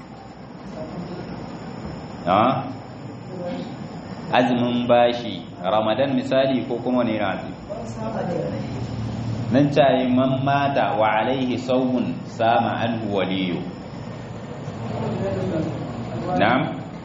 azumin bashi ramadan misali ko kuma ne azumi nan cayi man mata wa alaihi saumun sama anhu waliyu na'am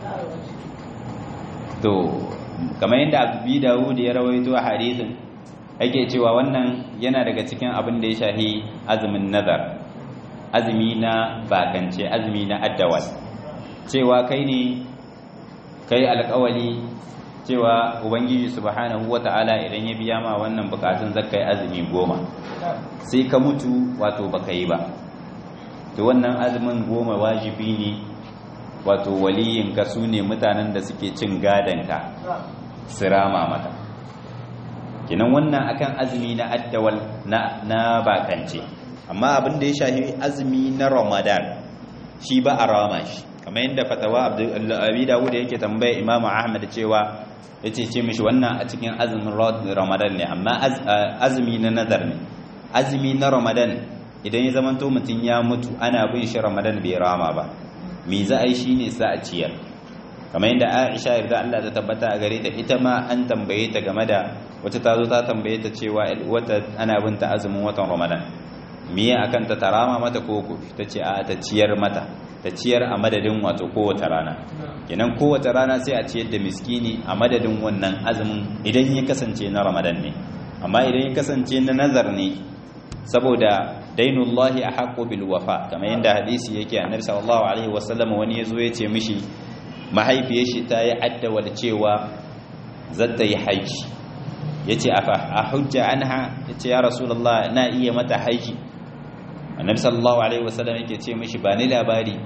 to kamar yadda abu dawud ya rawaito a hadisin ake cewa wannan yana daga cikin abin da ya shahi azumin nazar azumi na bakance azumi na addawal cewa kai ne kai alkawali cewa ubangiji subhanahu wata'ala idan ya biya ma wannan bukatun zakkai azumi goma sai ka mutu wato baka yi ba to wannan azumin goma wajibi ne wato waliyin ka su ne mutanen da suke cin gadonka su rama mata kinan wannan akan azumi na addawal na na bakance amma abin da ya shafi azumi na ramadan shi ba a rama shi kamar yadda fatawa abi dawud yake tambaya imamu ahmad cewa yace ce mishi wannan a cikin azumin ramadan ne amma azumi na nazar ne azumi na ramadan idan ya zamanto mutum ya mutu ana bin shi ramadan bai rama ba me za a yi shine sa a ciyar kamar yadda aisha yarda Allah ta tabbata a gare ta ita ma an tambaye ta game da wata ta zo ta tambaye ta cewa wata ana bin ta azumin watan ramadan miye akan ta tarama mata koko ta ce a ta ciyar mata ta ciyar a madadin wato kowace rana kenan kowace rana sai a ciyar da miskini a madadin wannan azumin idan ya kasance na ramadan ne amma idan ya kasance na nazar ne saboda dainullahi a haƙo bil wafa kamar yadda hadisi yake annabi sallallahu alaihi wasallam wani yazo ya ce mishi mahaifiyar shi ta yi addawal cewa zata yi haji yace a hujja anha yace ya rasulullah na iya mata haji annabi sallallahu alaihi wasallam yake ce mishi ba ni labari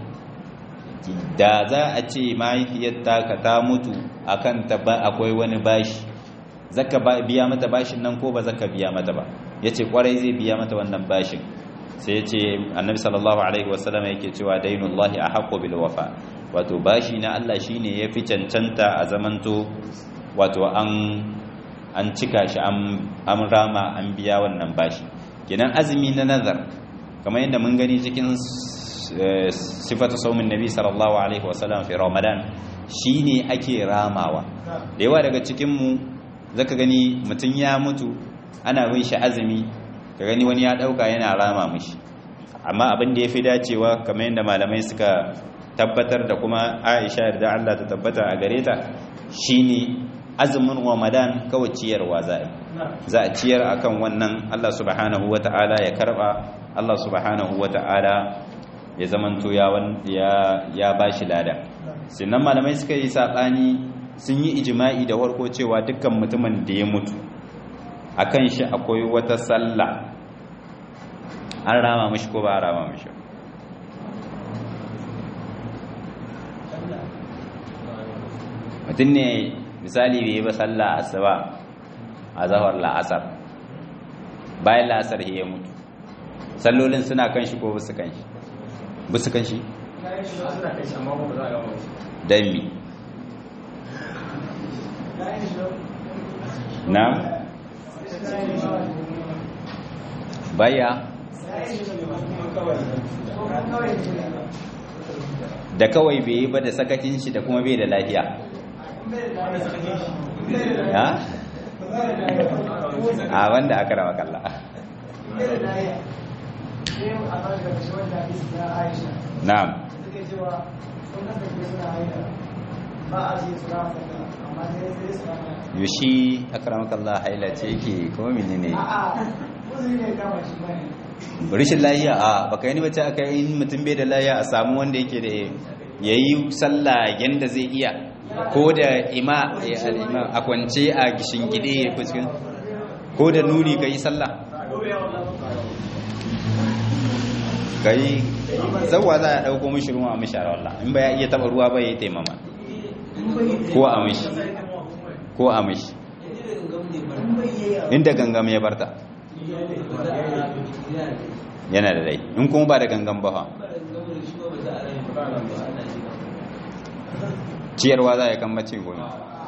da za a ce mahaifiyarta ka ta mutu akan ta ba akwai wani bashi zaka biya mata bashin nan ko ba zaka biya mata ba yace kwarai zai biya mata wannan bashin sai yace annabi sallallahu alaihi wasallam yake cewa dainullahi ahqqu bil wafa wato bashi na Allah shine yafi cancanta a zamanto wato an an cika shi an rama an biya wannan bashi kenan azumi na nazar kamar yadda mun gani cikin sifatu saumin nabi sallallahu alaihi wasallam fi ramadan shine ake ramawa da yawa daga cikin mu zaka gani mutum ya mutu ana bin shi azumi ka gani wani ya dauka yana rama mishi amma abin da yafi dacewa kamar yadda malamai suka tabbatar da kuma Aisha yarda Allah ta tabbata a gare ta shine azumin Ramadan kawai ciyarwa za za a ciyar akan wannan Allah subhanahu wata'ala ya karba Allah subhanahu wata'ala ya zamanto ya ya bashi lada sannan malamai suka yi sabani sun yi ijma'i da warko cewa dukkan mutumin da ya mutu akan shi akwai wata sallah an rama mishi ko ba a rama mishi mutum ne misali bai yi ba sallah asuba a zahar la'asar bayan la'asar ya mutu sallolin suna kan shi ko busu kan shi busu kan shi don mi na baya da kawai bai yi ba da sakacin shi da kuma bai da lafiya ya? a wanda aka rawa kalla na'am yushi akramakallah haila ce yake kuma menene rishin lahiya a baka yi bace aka yi mutum bai da lahiya a samu wanda yake da yayi sallah yanda zai iya ko da ima a kwance a gishin gide ya fuskin ko da nuni ka yi sallah ka yi zauwa za a ɗauko mishi ruwa a mishara wallah in ba ya iya taɓa ruwa ba ya yi taimama ko a mishi ko a mishi inda gangam ya barta yana da rai in kuma ba da gangan ba ciyarwa za a yi kan mace gomi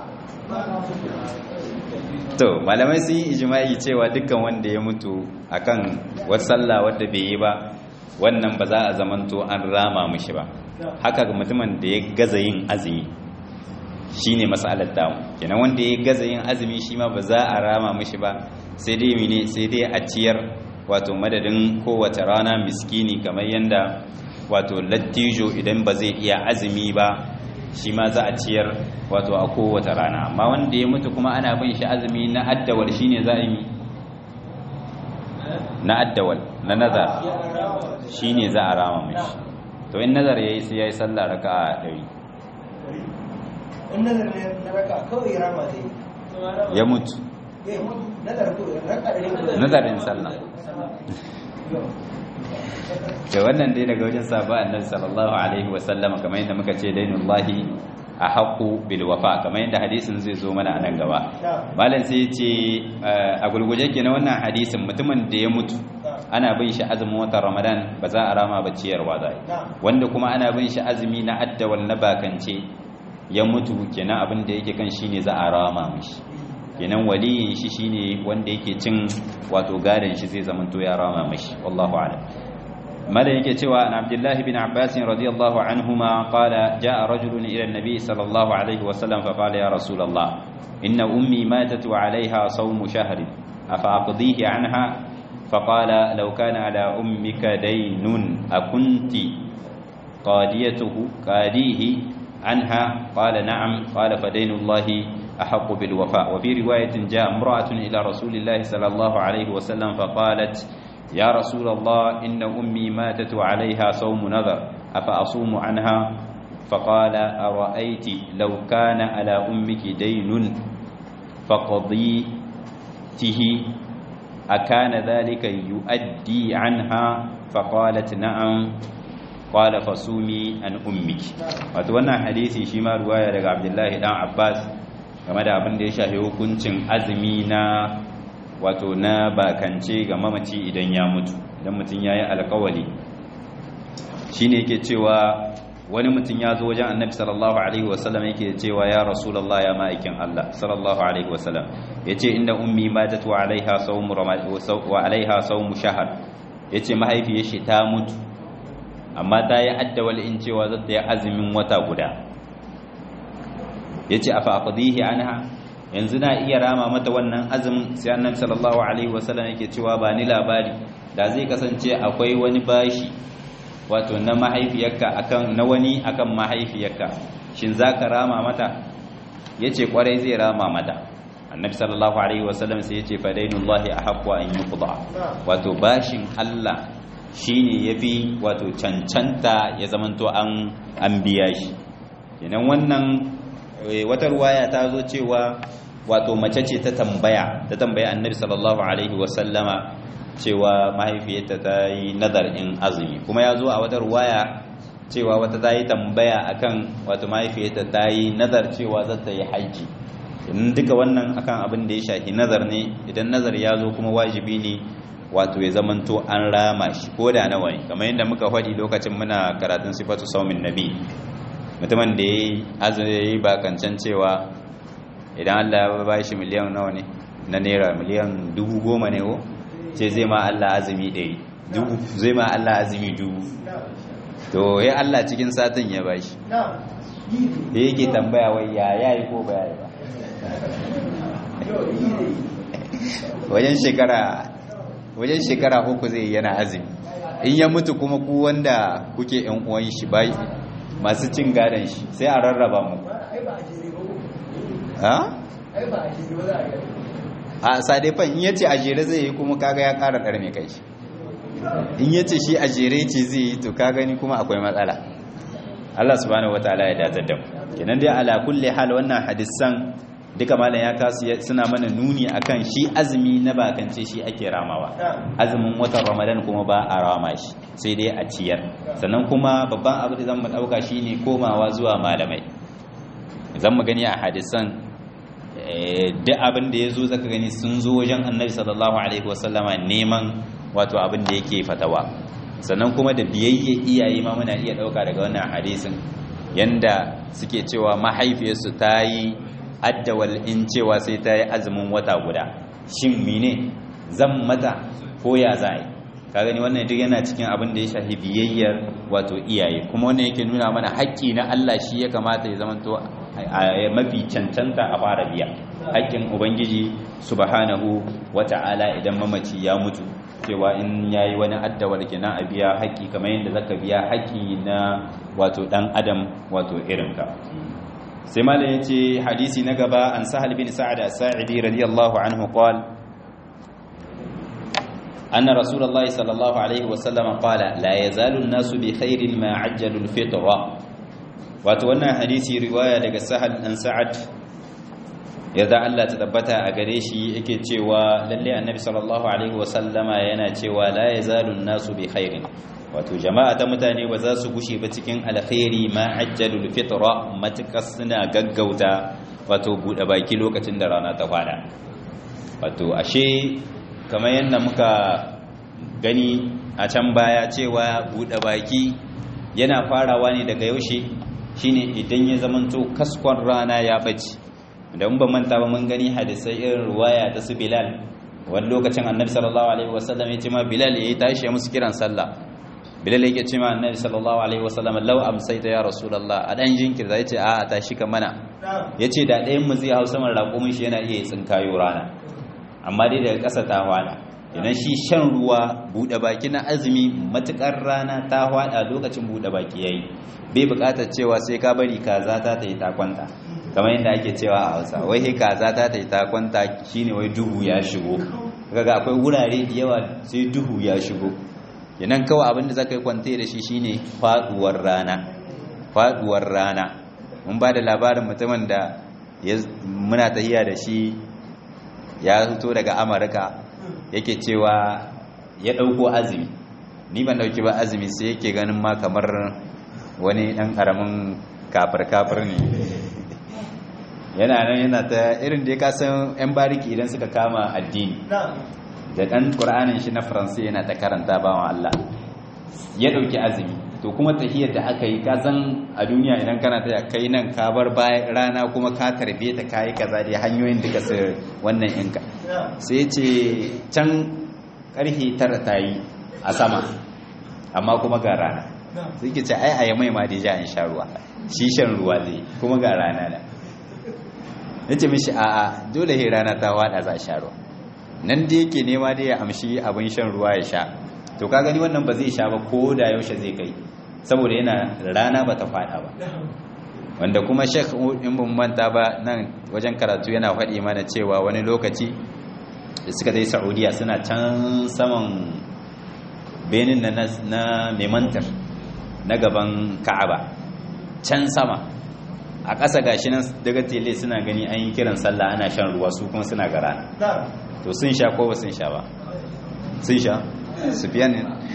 to malamai sun yi ijimai cewa dukkan wanda ya mutu akan wasu sallah wadda bai yi ba wannan ba za a zamanto an rama mishi ba haka ga mutumin da ya gaza yin azumi shine masalar damu kenan wanda ya gaza yin azumi shi ma ba za a rama mishi ba sai dai mine sai dai a ciyar wato madadin kowace rana miskini kamar yanda wato lattijo idan ba zai iya azumi ba shi ma za a ciyar wato a kowace rana amma wanda ya mutu kuma ana bin shi azumi na addawal shine za a yi na addawal na nazar shine za a rama mishi to in nazar yayi sai yayi sallah raka'a 100 in nazar ne na raka kawai rama zai ya mutu ya mutu nazar ko raka da nazarin sallah da wannan dai daga wajen sahaba annabi sallallahu alaihi wasallama kamar yadda muka ce dainullahi a haƙu bil wafa kamar yadda hadisin zai zo mana a nan gaba malam sai ya ce a gulguje kenan wannan hadisin mutumin da ya mutu ana bin shi azumin watan ramadan ba za a rama ba ciyarwa za wanda kuma ana bin shi azumi na addawal na bakance ya mutu kenan abin da yake kan shine za a rama mishi kenan waliyin shi shine wanda yake cin wato gadan shi zai zama to ya rama mishi wallahu a'lam ماذا يكي سوى عن عبد الله بن عباس رضي الله عنهما قال جاء رجل إلى النبي صلى الله عليه وسلم فقال يا رسول الله إن أمي ماتت وعليها صوم شهر أفأقضيه عنها فقال لو كان على أمك دين أكنت قاديته قاديه عنها قال نعم قال فدين الله أحق بالوفاء وفي رواية جاء امرأة إلى رسول الله صلى الله عليه وسلم فقالت يا رسول الله إن أمي ماتت وعليها صوم نذر أفأصوم عنها فقال أرأيت لو كان على أمك دين فقضيته أكان ذلك يؤدي عنها فقالت نعم قال فصومي عن أمك وتوانا حديثي شما رواية لك عبد الله بن عباس كما da abin da ya shafi hukuncin azumi na wato na bakance ga mamaci idan ya mutu idan mutum ya yi alkawali shi ne yake cewa wani mutum ya zo wajen annabi sallallahu alaihi wasallam yake cewa ya rasulallah ya ma'aikin Allah sallallahu alaihi wasallam ya ce inda ummi matat wa alaiha sawmu wa alaiha sawmu shahar ya ce mahaifiyar shi ta mutu amma ta yi addawal in cewa za ta yi azumin wata guda ya ce a fa'afadihi anha yanzu na iya rama mata wannan azumin sai annabi sallallahu alaihi wasallam yake cewa ba ni labari da zai kasance akwai wani bashi wato na mahaifiyarka akan na wani akan mahaifiyarka shin zaka rama mata yace kwarai zai rama mata annabi sallallahu alaihi wasallam sai yace fadainullahi ahaqqu an yuqda wato bashin Allah shine yafi wato cancanta ya zamanto an an biya shi kenan wannan wata ruwaya ta zo cewa wato mace ce ta tambaya ta tambaya annabi sallallahu alaihi wasallama cewa mahaifiyarta ta yi nazar in azumi kuma ya zo a wata ruwaya cewa wata ta yi tambaya akan wato mahaifiyarta ta yi nazar cewa za ta yi haji in duka wannan akan abin da ya shafi nazar ne idan nazar ya zo kuma wajibi ne wato ya zamanto an rama shi ko da nawa ne kamar yadda muka faɗi lokacin muna karatun sifatu saumin nabi mutumin da ya yi bakancan cewa idan Allah ya ba shi miliyan nawa ne na naira miliyan dubu goma ne ko ce zai ma Allah azumi ɗari zai ma Allah azumi dubu to ya Allah cikin satin ya ba shi da yake tambaya wai ya yayi ko ba yayi ba wajen shekara wajen shekara uku zai yana azumi in ya mutu kuma ku wanda kuke yan uwan shi bai masu cin gadon shi sai a rarraba mu ha? a sadefan in yace a jere zai yi kuma kaga ya kara karme kai shi in yace shi a jere ce zai yi to ka gani kuma akwai matsala Allah subhanahu wataala ya datar da mu kenan dai ala kulli hal wannan hadisan duka malam ya kasu suna mana nuni akan shi azumi na bakance shi ake ramawa azumin watan ramadan kuma ba a rama shi sai dai a ciyar sannan kuma babban abu da zan mu dauka shine komawa zuwa malamai zan mu gani a hadisan duk abin da ya zo zaka gani sun zo wajen annabi sallallahu alaihi wasallama neman wato abin da yake fatawa sannan kuma da biyayya iyaye ma muna iya dauka daga wannan hadisin yanda suke cewa mahaifiyarsu ta yi addawal in cewa sai ta yi azumin wata guda shin mine zan mata ko ya za yi ka gani wannan duk yana cikin abin da ya shafi biyayyar wato iyaye kuma wannan yake nuna mana haƙƙi na Allah shi ya kamata ya zamanto mafi cancanta a fara biya haƙƙin ubangiji subhanahu wata'ala idan mamaci ya mutu cewa in yayi wani addawar kenan a biya haƙƙi kamar yadda zaka biya haƙƙi na wato dan adam wato irinka sai mala ya ce hadisi na gaba an sahal bin sa'ad as-sa'idi radiyallahu anhu qal anna rasulullah sallallahu alaihi wa sallam qala la yazalu an-nasu bi khairin ma ajjalu al-fitra wato wannan hadisi riwaya daga sahal dan sa'ad yadda Allah ta tabbata a gare shi yake cewa lalle annabi sallallahu alaihi wa sallama yana cewa la yazalu an-nasu bi khairin wato jama'a ta mutane ba za su gushe ba cikin alkhairi ma ajjalul fitra matakas suna gaggauta wato bude baki lokacin da rana ta fada wato ashe kamar yadda muka gani a can baya cewa bude baki yana farawa ne daga yaushe shine idan ya zamanto kaskon rana ya bace da mun ba manta ba mun gani hadisai irin ruwaya ta su Bilal wani lokacin Annabi sallallahu alaihi wasallam ya ce ma Bilal yayi tashi ya musu kiran sallah bilal yake ce ma annabi sallallahu alaihi wasallam law amsayta ya rasulullah a dan jinkirta yace a a tashi ka mana yace da ɗayan mu zai hau saman raƙumin shi yana iya tsinkayo rana amma dai daga ƙasa ta hwada idan shi shan ruwa buɗe baki na azumi matukar rana ta hwada lokacin buɗe baki yayi bai buƙatar cewa sai ka bari kaza ta ta yi takwanta kamar yadda ake cewa a Hausa wai he kaza ta ta yi takwanta shine wai duhu ya shigo kaga akwai wurare da yawa sai duhu ya shigo yanan kawai abin da zaka yi kwante da shi shine faduwar rana faduwar rana mun ba da labarin mutumin da muna tahiya da shi ya fito daga amurka yake cewa ya dauko azumi ni ban dauki ba azumi sai yake ganin ma kamar wani dan karamin kafir kafir ne yana nan yana ta irin da ya kasan yan bariki idan suka kama addini da ɗan ƙura'anin shi na faransa yana ta karanta bawan Allah ya ɗauki azumi to kuma tahiyar da aka yi ka zan a duniya idan kana ta kai nan ka bar bayan rana kuma ka tarbe ta kayi kaza da hanyoyin duka su wannan yanka sai ce can ƙarfe tara ta yi a sama amma kuma ga rana sai ke ce ai a mai ma da ja in sha ruwa shi shan ruwa zai kuma ga rana da nace mishi a'a dole he rana ta wada za sha ruwa nan da yake nema da ya amshi abin shan ruwa ya sha to ka gani wannan ba zai sha ba ko da yaushe zai kai saboda yana rana ba ta fada ba wanda kuma sheikh in ban manta ba nan wajen karatu yana faɗi mana cewa wani lokaci da suka dai saudiya suna can saman benin na na memantar na gaban ka'aba can sama a ƙasa gashi nan daga tele suna gani an yi kiran sallah ana shan ruwa su kuma suna gara to sun sha ko ba sun sha ba sun sha sufiyan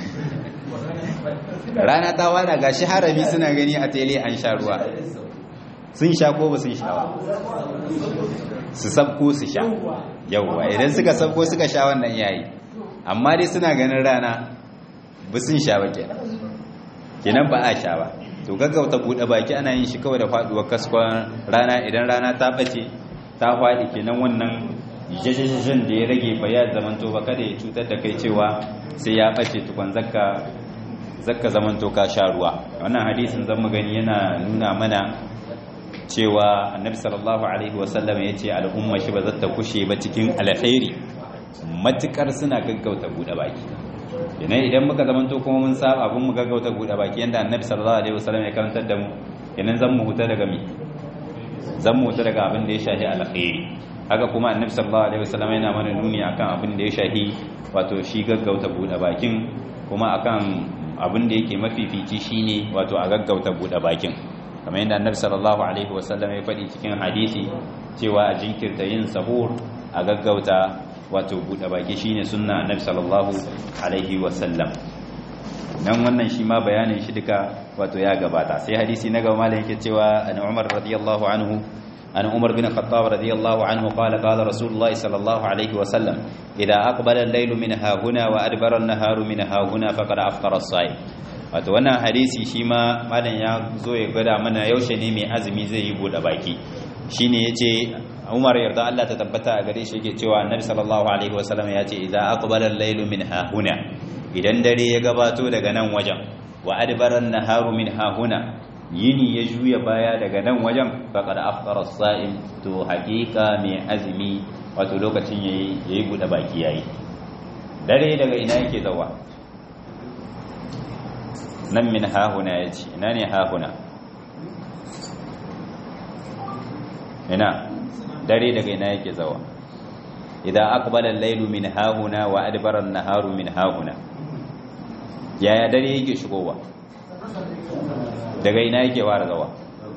rana ta wada gashi harami suna gani a tele an sha ruwa sun sha ko ba sun sha ba su sabko su sha yauwa idan suka sabko suka sha wannan yayi amma dai suna ganin rana ba sun sha ba kenan kenan ba a sha ba to gaggauta buɗe baki ana yin shi kawai da faɗuwar kaskon rana idan rana ta ɓace ta faɗi kenan wannan jajajajin da ya rage ba ya zamanto ba kada ya cutar da kai cewa sai ya ɓace tukwan zakka zakka zamanto ka sha ruwa wannan hadisin zan mu gani yana nuna mana cewa annabi sallallahu alaihi wasallam ya ce al'umma shi ba za ta kushe ba cikin alkhairi matukar suna gaggauta buɗe baki yana idan muka zamanto kuma mun saba abin mu gaggauta buɗe baki yanda annabi sallallahu alaihi wasallam ya karantar da mu kenan zan mu huta daga mi zan mu huta daga abin da ya shafi alkhairi haka kuma annabi sallallahu alaihi wasallam yana mana nuni akan abin da ya shafi wato shi gaggauta buɗe bakin kuma akan abin da yake mafifici shine wato a gaggauta buɗe bakin kamar yadda annabi sallallahu alaihi wasallam ya faɗi cikin hadisi cewa a jinkirta yin sahur a gaggauta wato buɗe baki shine sunna annabi sallallahu alaihi wasallam nan wannan shi ma bayanin shi duka wato ya gabata sai hadisi na gaba malam yake cewa an Umar radiyallahu anhu an Umar bin Khattab radiyallahu anhu qala qala Rasulullah sallallahu alaihi wasallam idza aqbala al-layl min hahuna wa adbara an-naharu min hahuna faqad aftara as-sa'im wato wannan hadisi shi ma malam ya zo ya gwada mana yaushe ne mai azumi zai yi buɗe baki shine yace Umar yarda Allah ta tabbata a gare shi yake cewa Annabi sallallahu alaihi wasallam ya ce idza aqbala al-laylu min hahuna idan dare ya gabato daga nan wajen wa adbara an-naharu min hahuna yini ya juya baya daga nan wajen faqad afṭara as-sa'im to haqiqa mai azumi wato lokacin yayi yayi buɗe baki yayi dare daga ina yake zawa nan min hahuna yace ina ne hahuna ina dare daga ina yake zawa idan aqbala al-laylu min hahuna wa adbara an-naharu min hahuna yaya dare yake shigowa daga ina yake fara zawa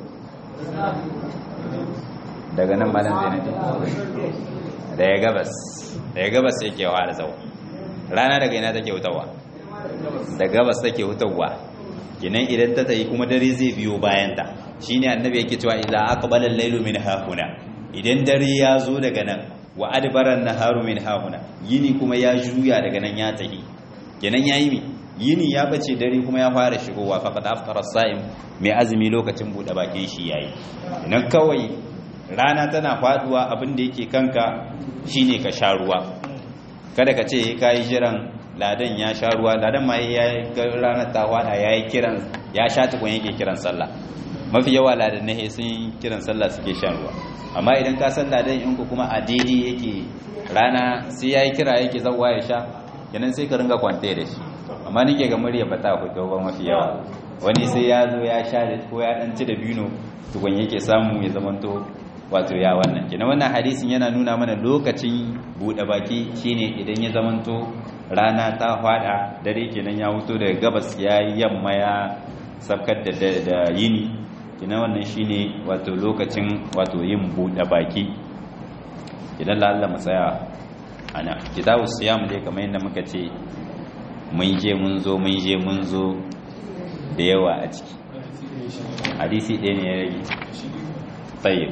daga nan malam zainati daga gabas daga gabas yake fara zawa rana daga ina take hutawa daga gabas take hutawa kinan idan ta tayi kuma dare zai biyo bayan ta shine annabi yake cewa idza aqbala al-laylu min hahuna idan dare ya zo daga nan wa adbaran naharu min hahuna yini kuma ya juya daga nan ya tahi kenan yayi mi yini ya bace dare kuma ya fara shigowa faqad aftara as-sa'im mai azumi lokacin bude bakin shi yayi nan kawai rana tana faduwa abin da yake kanka shine ka sha ruwa kada ka ce kai jiran ladan ya sha ruwa ladan ma ya ranar ta wada yayi kiran ya sha tukun yake kiran sallah mafi yawa ladan ne sun kiran sallah suke shan ruwa amma idan ka san ladan in ku kuma a daidai yake rana sai yayi kira yake zawwa ya sha kenan sai ka ringa kwante da shi amma nake ga murya ba ta fito ba mafi yawa wani sai ya zo ya sha da ko ya dan ci da bino tukun yake samu ya zamanto wato ya wannan kenan wannan hadisin yana nuna mana lokacin bude baki shine idan ya zamanto rana ta fada dare kenan ya wuto daga gabas ya yamma ya sabkar da da yini kina wannan shine wato lokacin wato yin bude baki idan lalla mu tsaya ana kitabu siyam dai kamar yadda muka ce mun je mun zo mun je mun zo da yawa a ciki hadisi ɗaya ne ya rage tayyib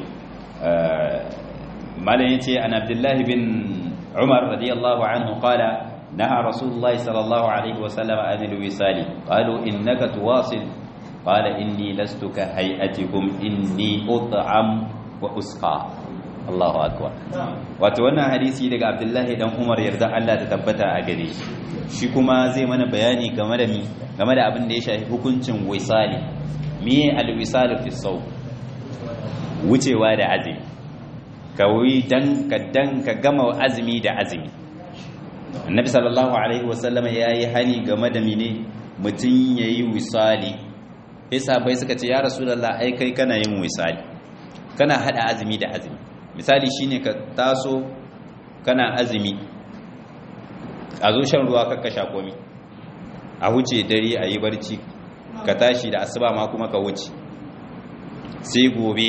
malam yace an abdullahi bin umar radiyallahu anhu qala نهى رسول الله صلى الله عليه وسلم عن الوصال قالوا إنك تواصل قال إني لست كهيئتكم إني أطعم وأسقى الله أكبر wato wannan hadisi daga Abdullahi dan Umar yarda Allah ta tabbata a gare shi shi kuma zai mana bayani game da mi game da abin da ya shafi hukuncin wisali miye alwisal fi saw wucewa da azumi ka wuyi dan ka dan ka gama azumi da azumi annabi sallallahu alaihi wasallam yayi hani game da mine mutun yayi wisali sai sahabbai suka ce ya rasulullah ai kai kana yin wisali kana hada azumi da azumi misali shine ka taso kana azumi a zo shan ruwa kakka sha komi a wuce dare a yi barci ka tashi da asuba ma kuma ka wuce sai gobe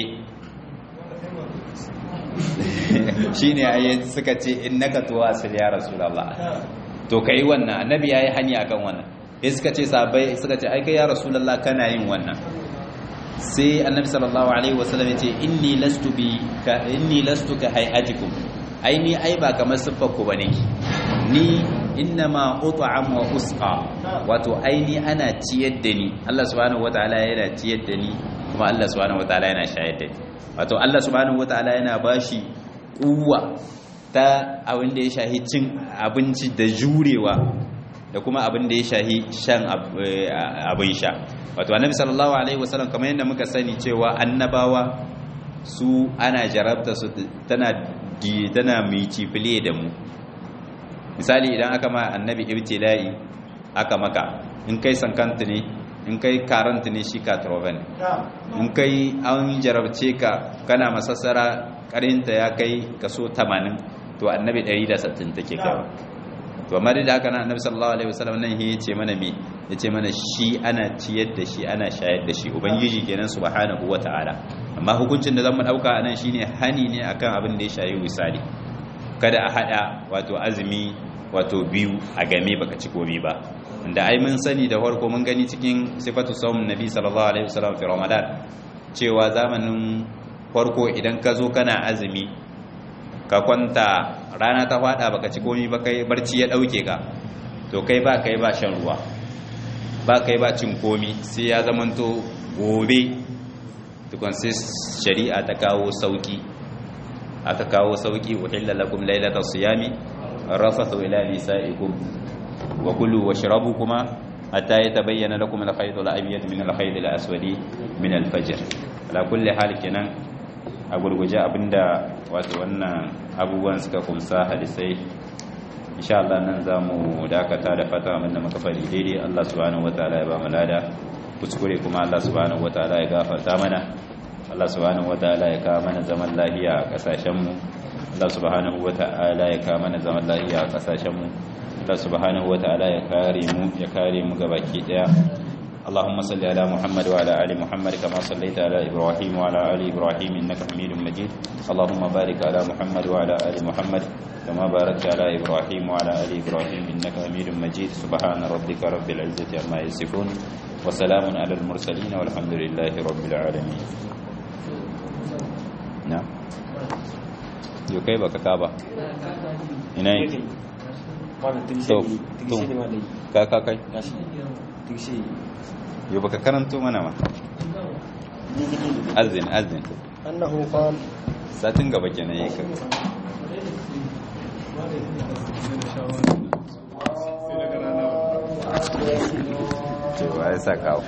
shi ne a suka ce in naka tuwa asil ya rasulallah to ka yi wannan annabi ya yi hanya akan wannan ya suka ce sabai suka ce aika ya rasulallah kana yin wannan sai annabi sallallahu alaihi wasallam ya ce inni lastu bi ka inni lastu ka hayatikum ai ni ai ba kamar siffar ku bane ni innama ut'am wa usqa wato ai ni ana ciyar da ni Allah subhanahu wataala yana ciyar da ni kuma Allah subhanahu wataala yana shayar da ni wato Allah subhanahu wataala yana bashi kuwa ta abin da ya shahi cin abinci da jurewa da kuma abin da ya shahi shan abin sha wato annabi sallallahu alaihi wasallam kamar yadda muka sani cewa annabawa su ana jarabta su tana tana multiply da mu misali idan aka ma annabi ibtila'i aka maka in kai sankanta ne in kai karanta ne shi katroven in kai an jarabce ka kana masassara karinta ya kai kaso 80 to annabi 160 take kai to amma da haka nan annabi sallallahu alaihi wasallam nan ya ce mana me ya ce mana shi ana ciyar da shi ana shayar da shi ubangiji kenan subhanahu wataala amma hukuncin da zamu dauka anan shine hani ne akan abin da ya shayi wisali kada a hada wato azumi wato biyu a game baka ci komai ba da ai mun sani da farko mun gani cikin sifatu sawm nabi sallallahu alaihi wasallam fi ramadan cewa zamanin farko idan ka zo kana azumi ka kwanta rana ta fada baka ci komai ba kai barci ya dauke ka to kai ba kai ba shan ruwa ba kai ba cin komai sai ya zamanto gobe tukun sai shari'a ta kawo sauki aka kawo sauki uhilla lakum lailatal siyami rafathu ila nisaikum wa kulu washrabu kuma hatta yatabayyana lakum al-khayt al-abyad min al-khayt al-aswad min al-fajr ala kulli hal kenan a gurguje abinda wato wannan abubuwan suka kumsa hadisai insha Allah nan zamu dakata da fata abinda muka fadi daidai Allah subhanahu wataala ya ba mu lada kuskure kuma Allah subhanahu wataala ya gafarta mana Allah subhanahu wataala ya kawo mana zaman lafiya a kasashen mu Allah subhanahu wata'ala ya kawo mana zaman lafiya a kasashen mu Allah subhanahu wata'ala ya kare mu ya kare mu gabaki daya اللهم صل على محمد وعلى ال محمد كما صليت على ابراهيم وعلى ال ابراهيم انك حميد مجيد اللهم بارك على محمد وعلى ال محمد كما باركت على ابراهيم وعلى ال ابراهيم انك حميد مجيد سبحان ربك رب العزه عما يصفون وسلام على المرسلين والحمد لله رب العالمين نعم yau kai baka ka ba ina yi to to ka ka kai yau baka karanto mana ma azin azin annahu qal satin gaba kenan yake cewa ya sa kawo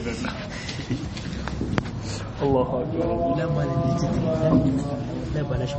Allahu akbar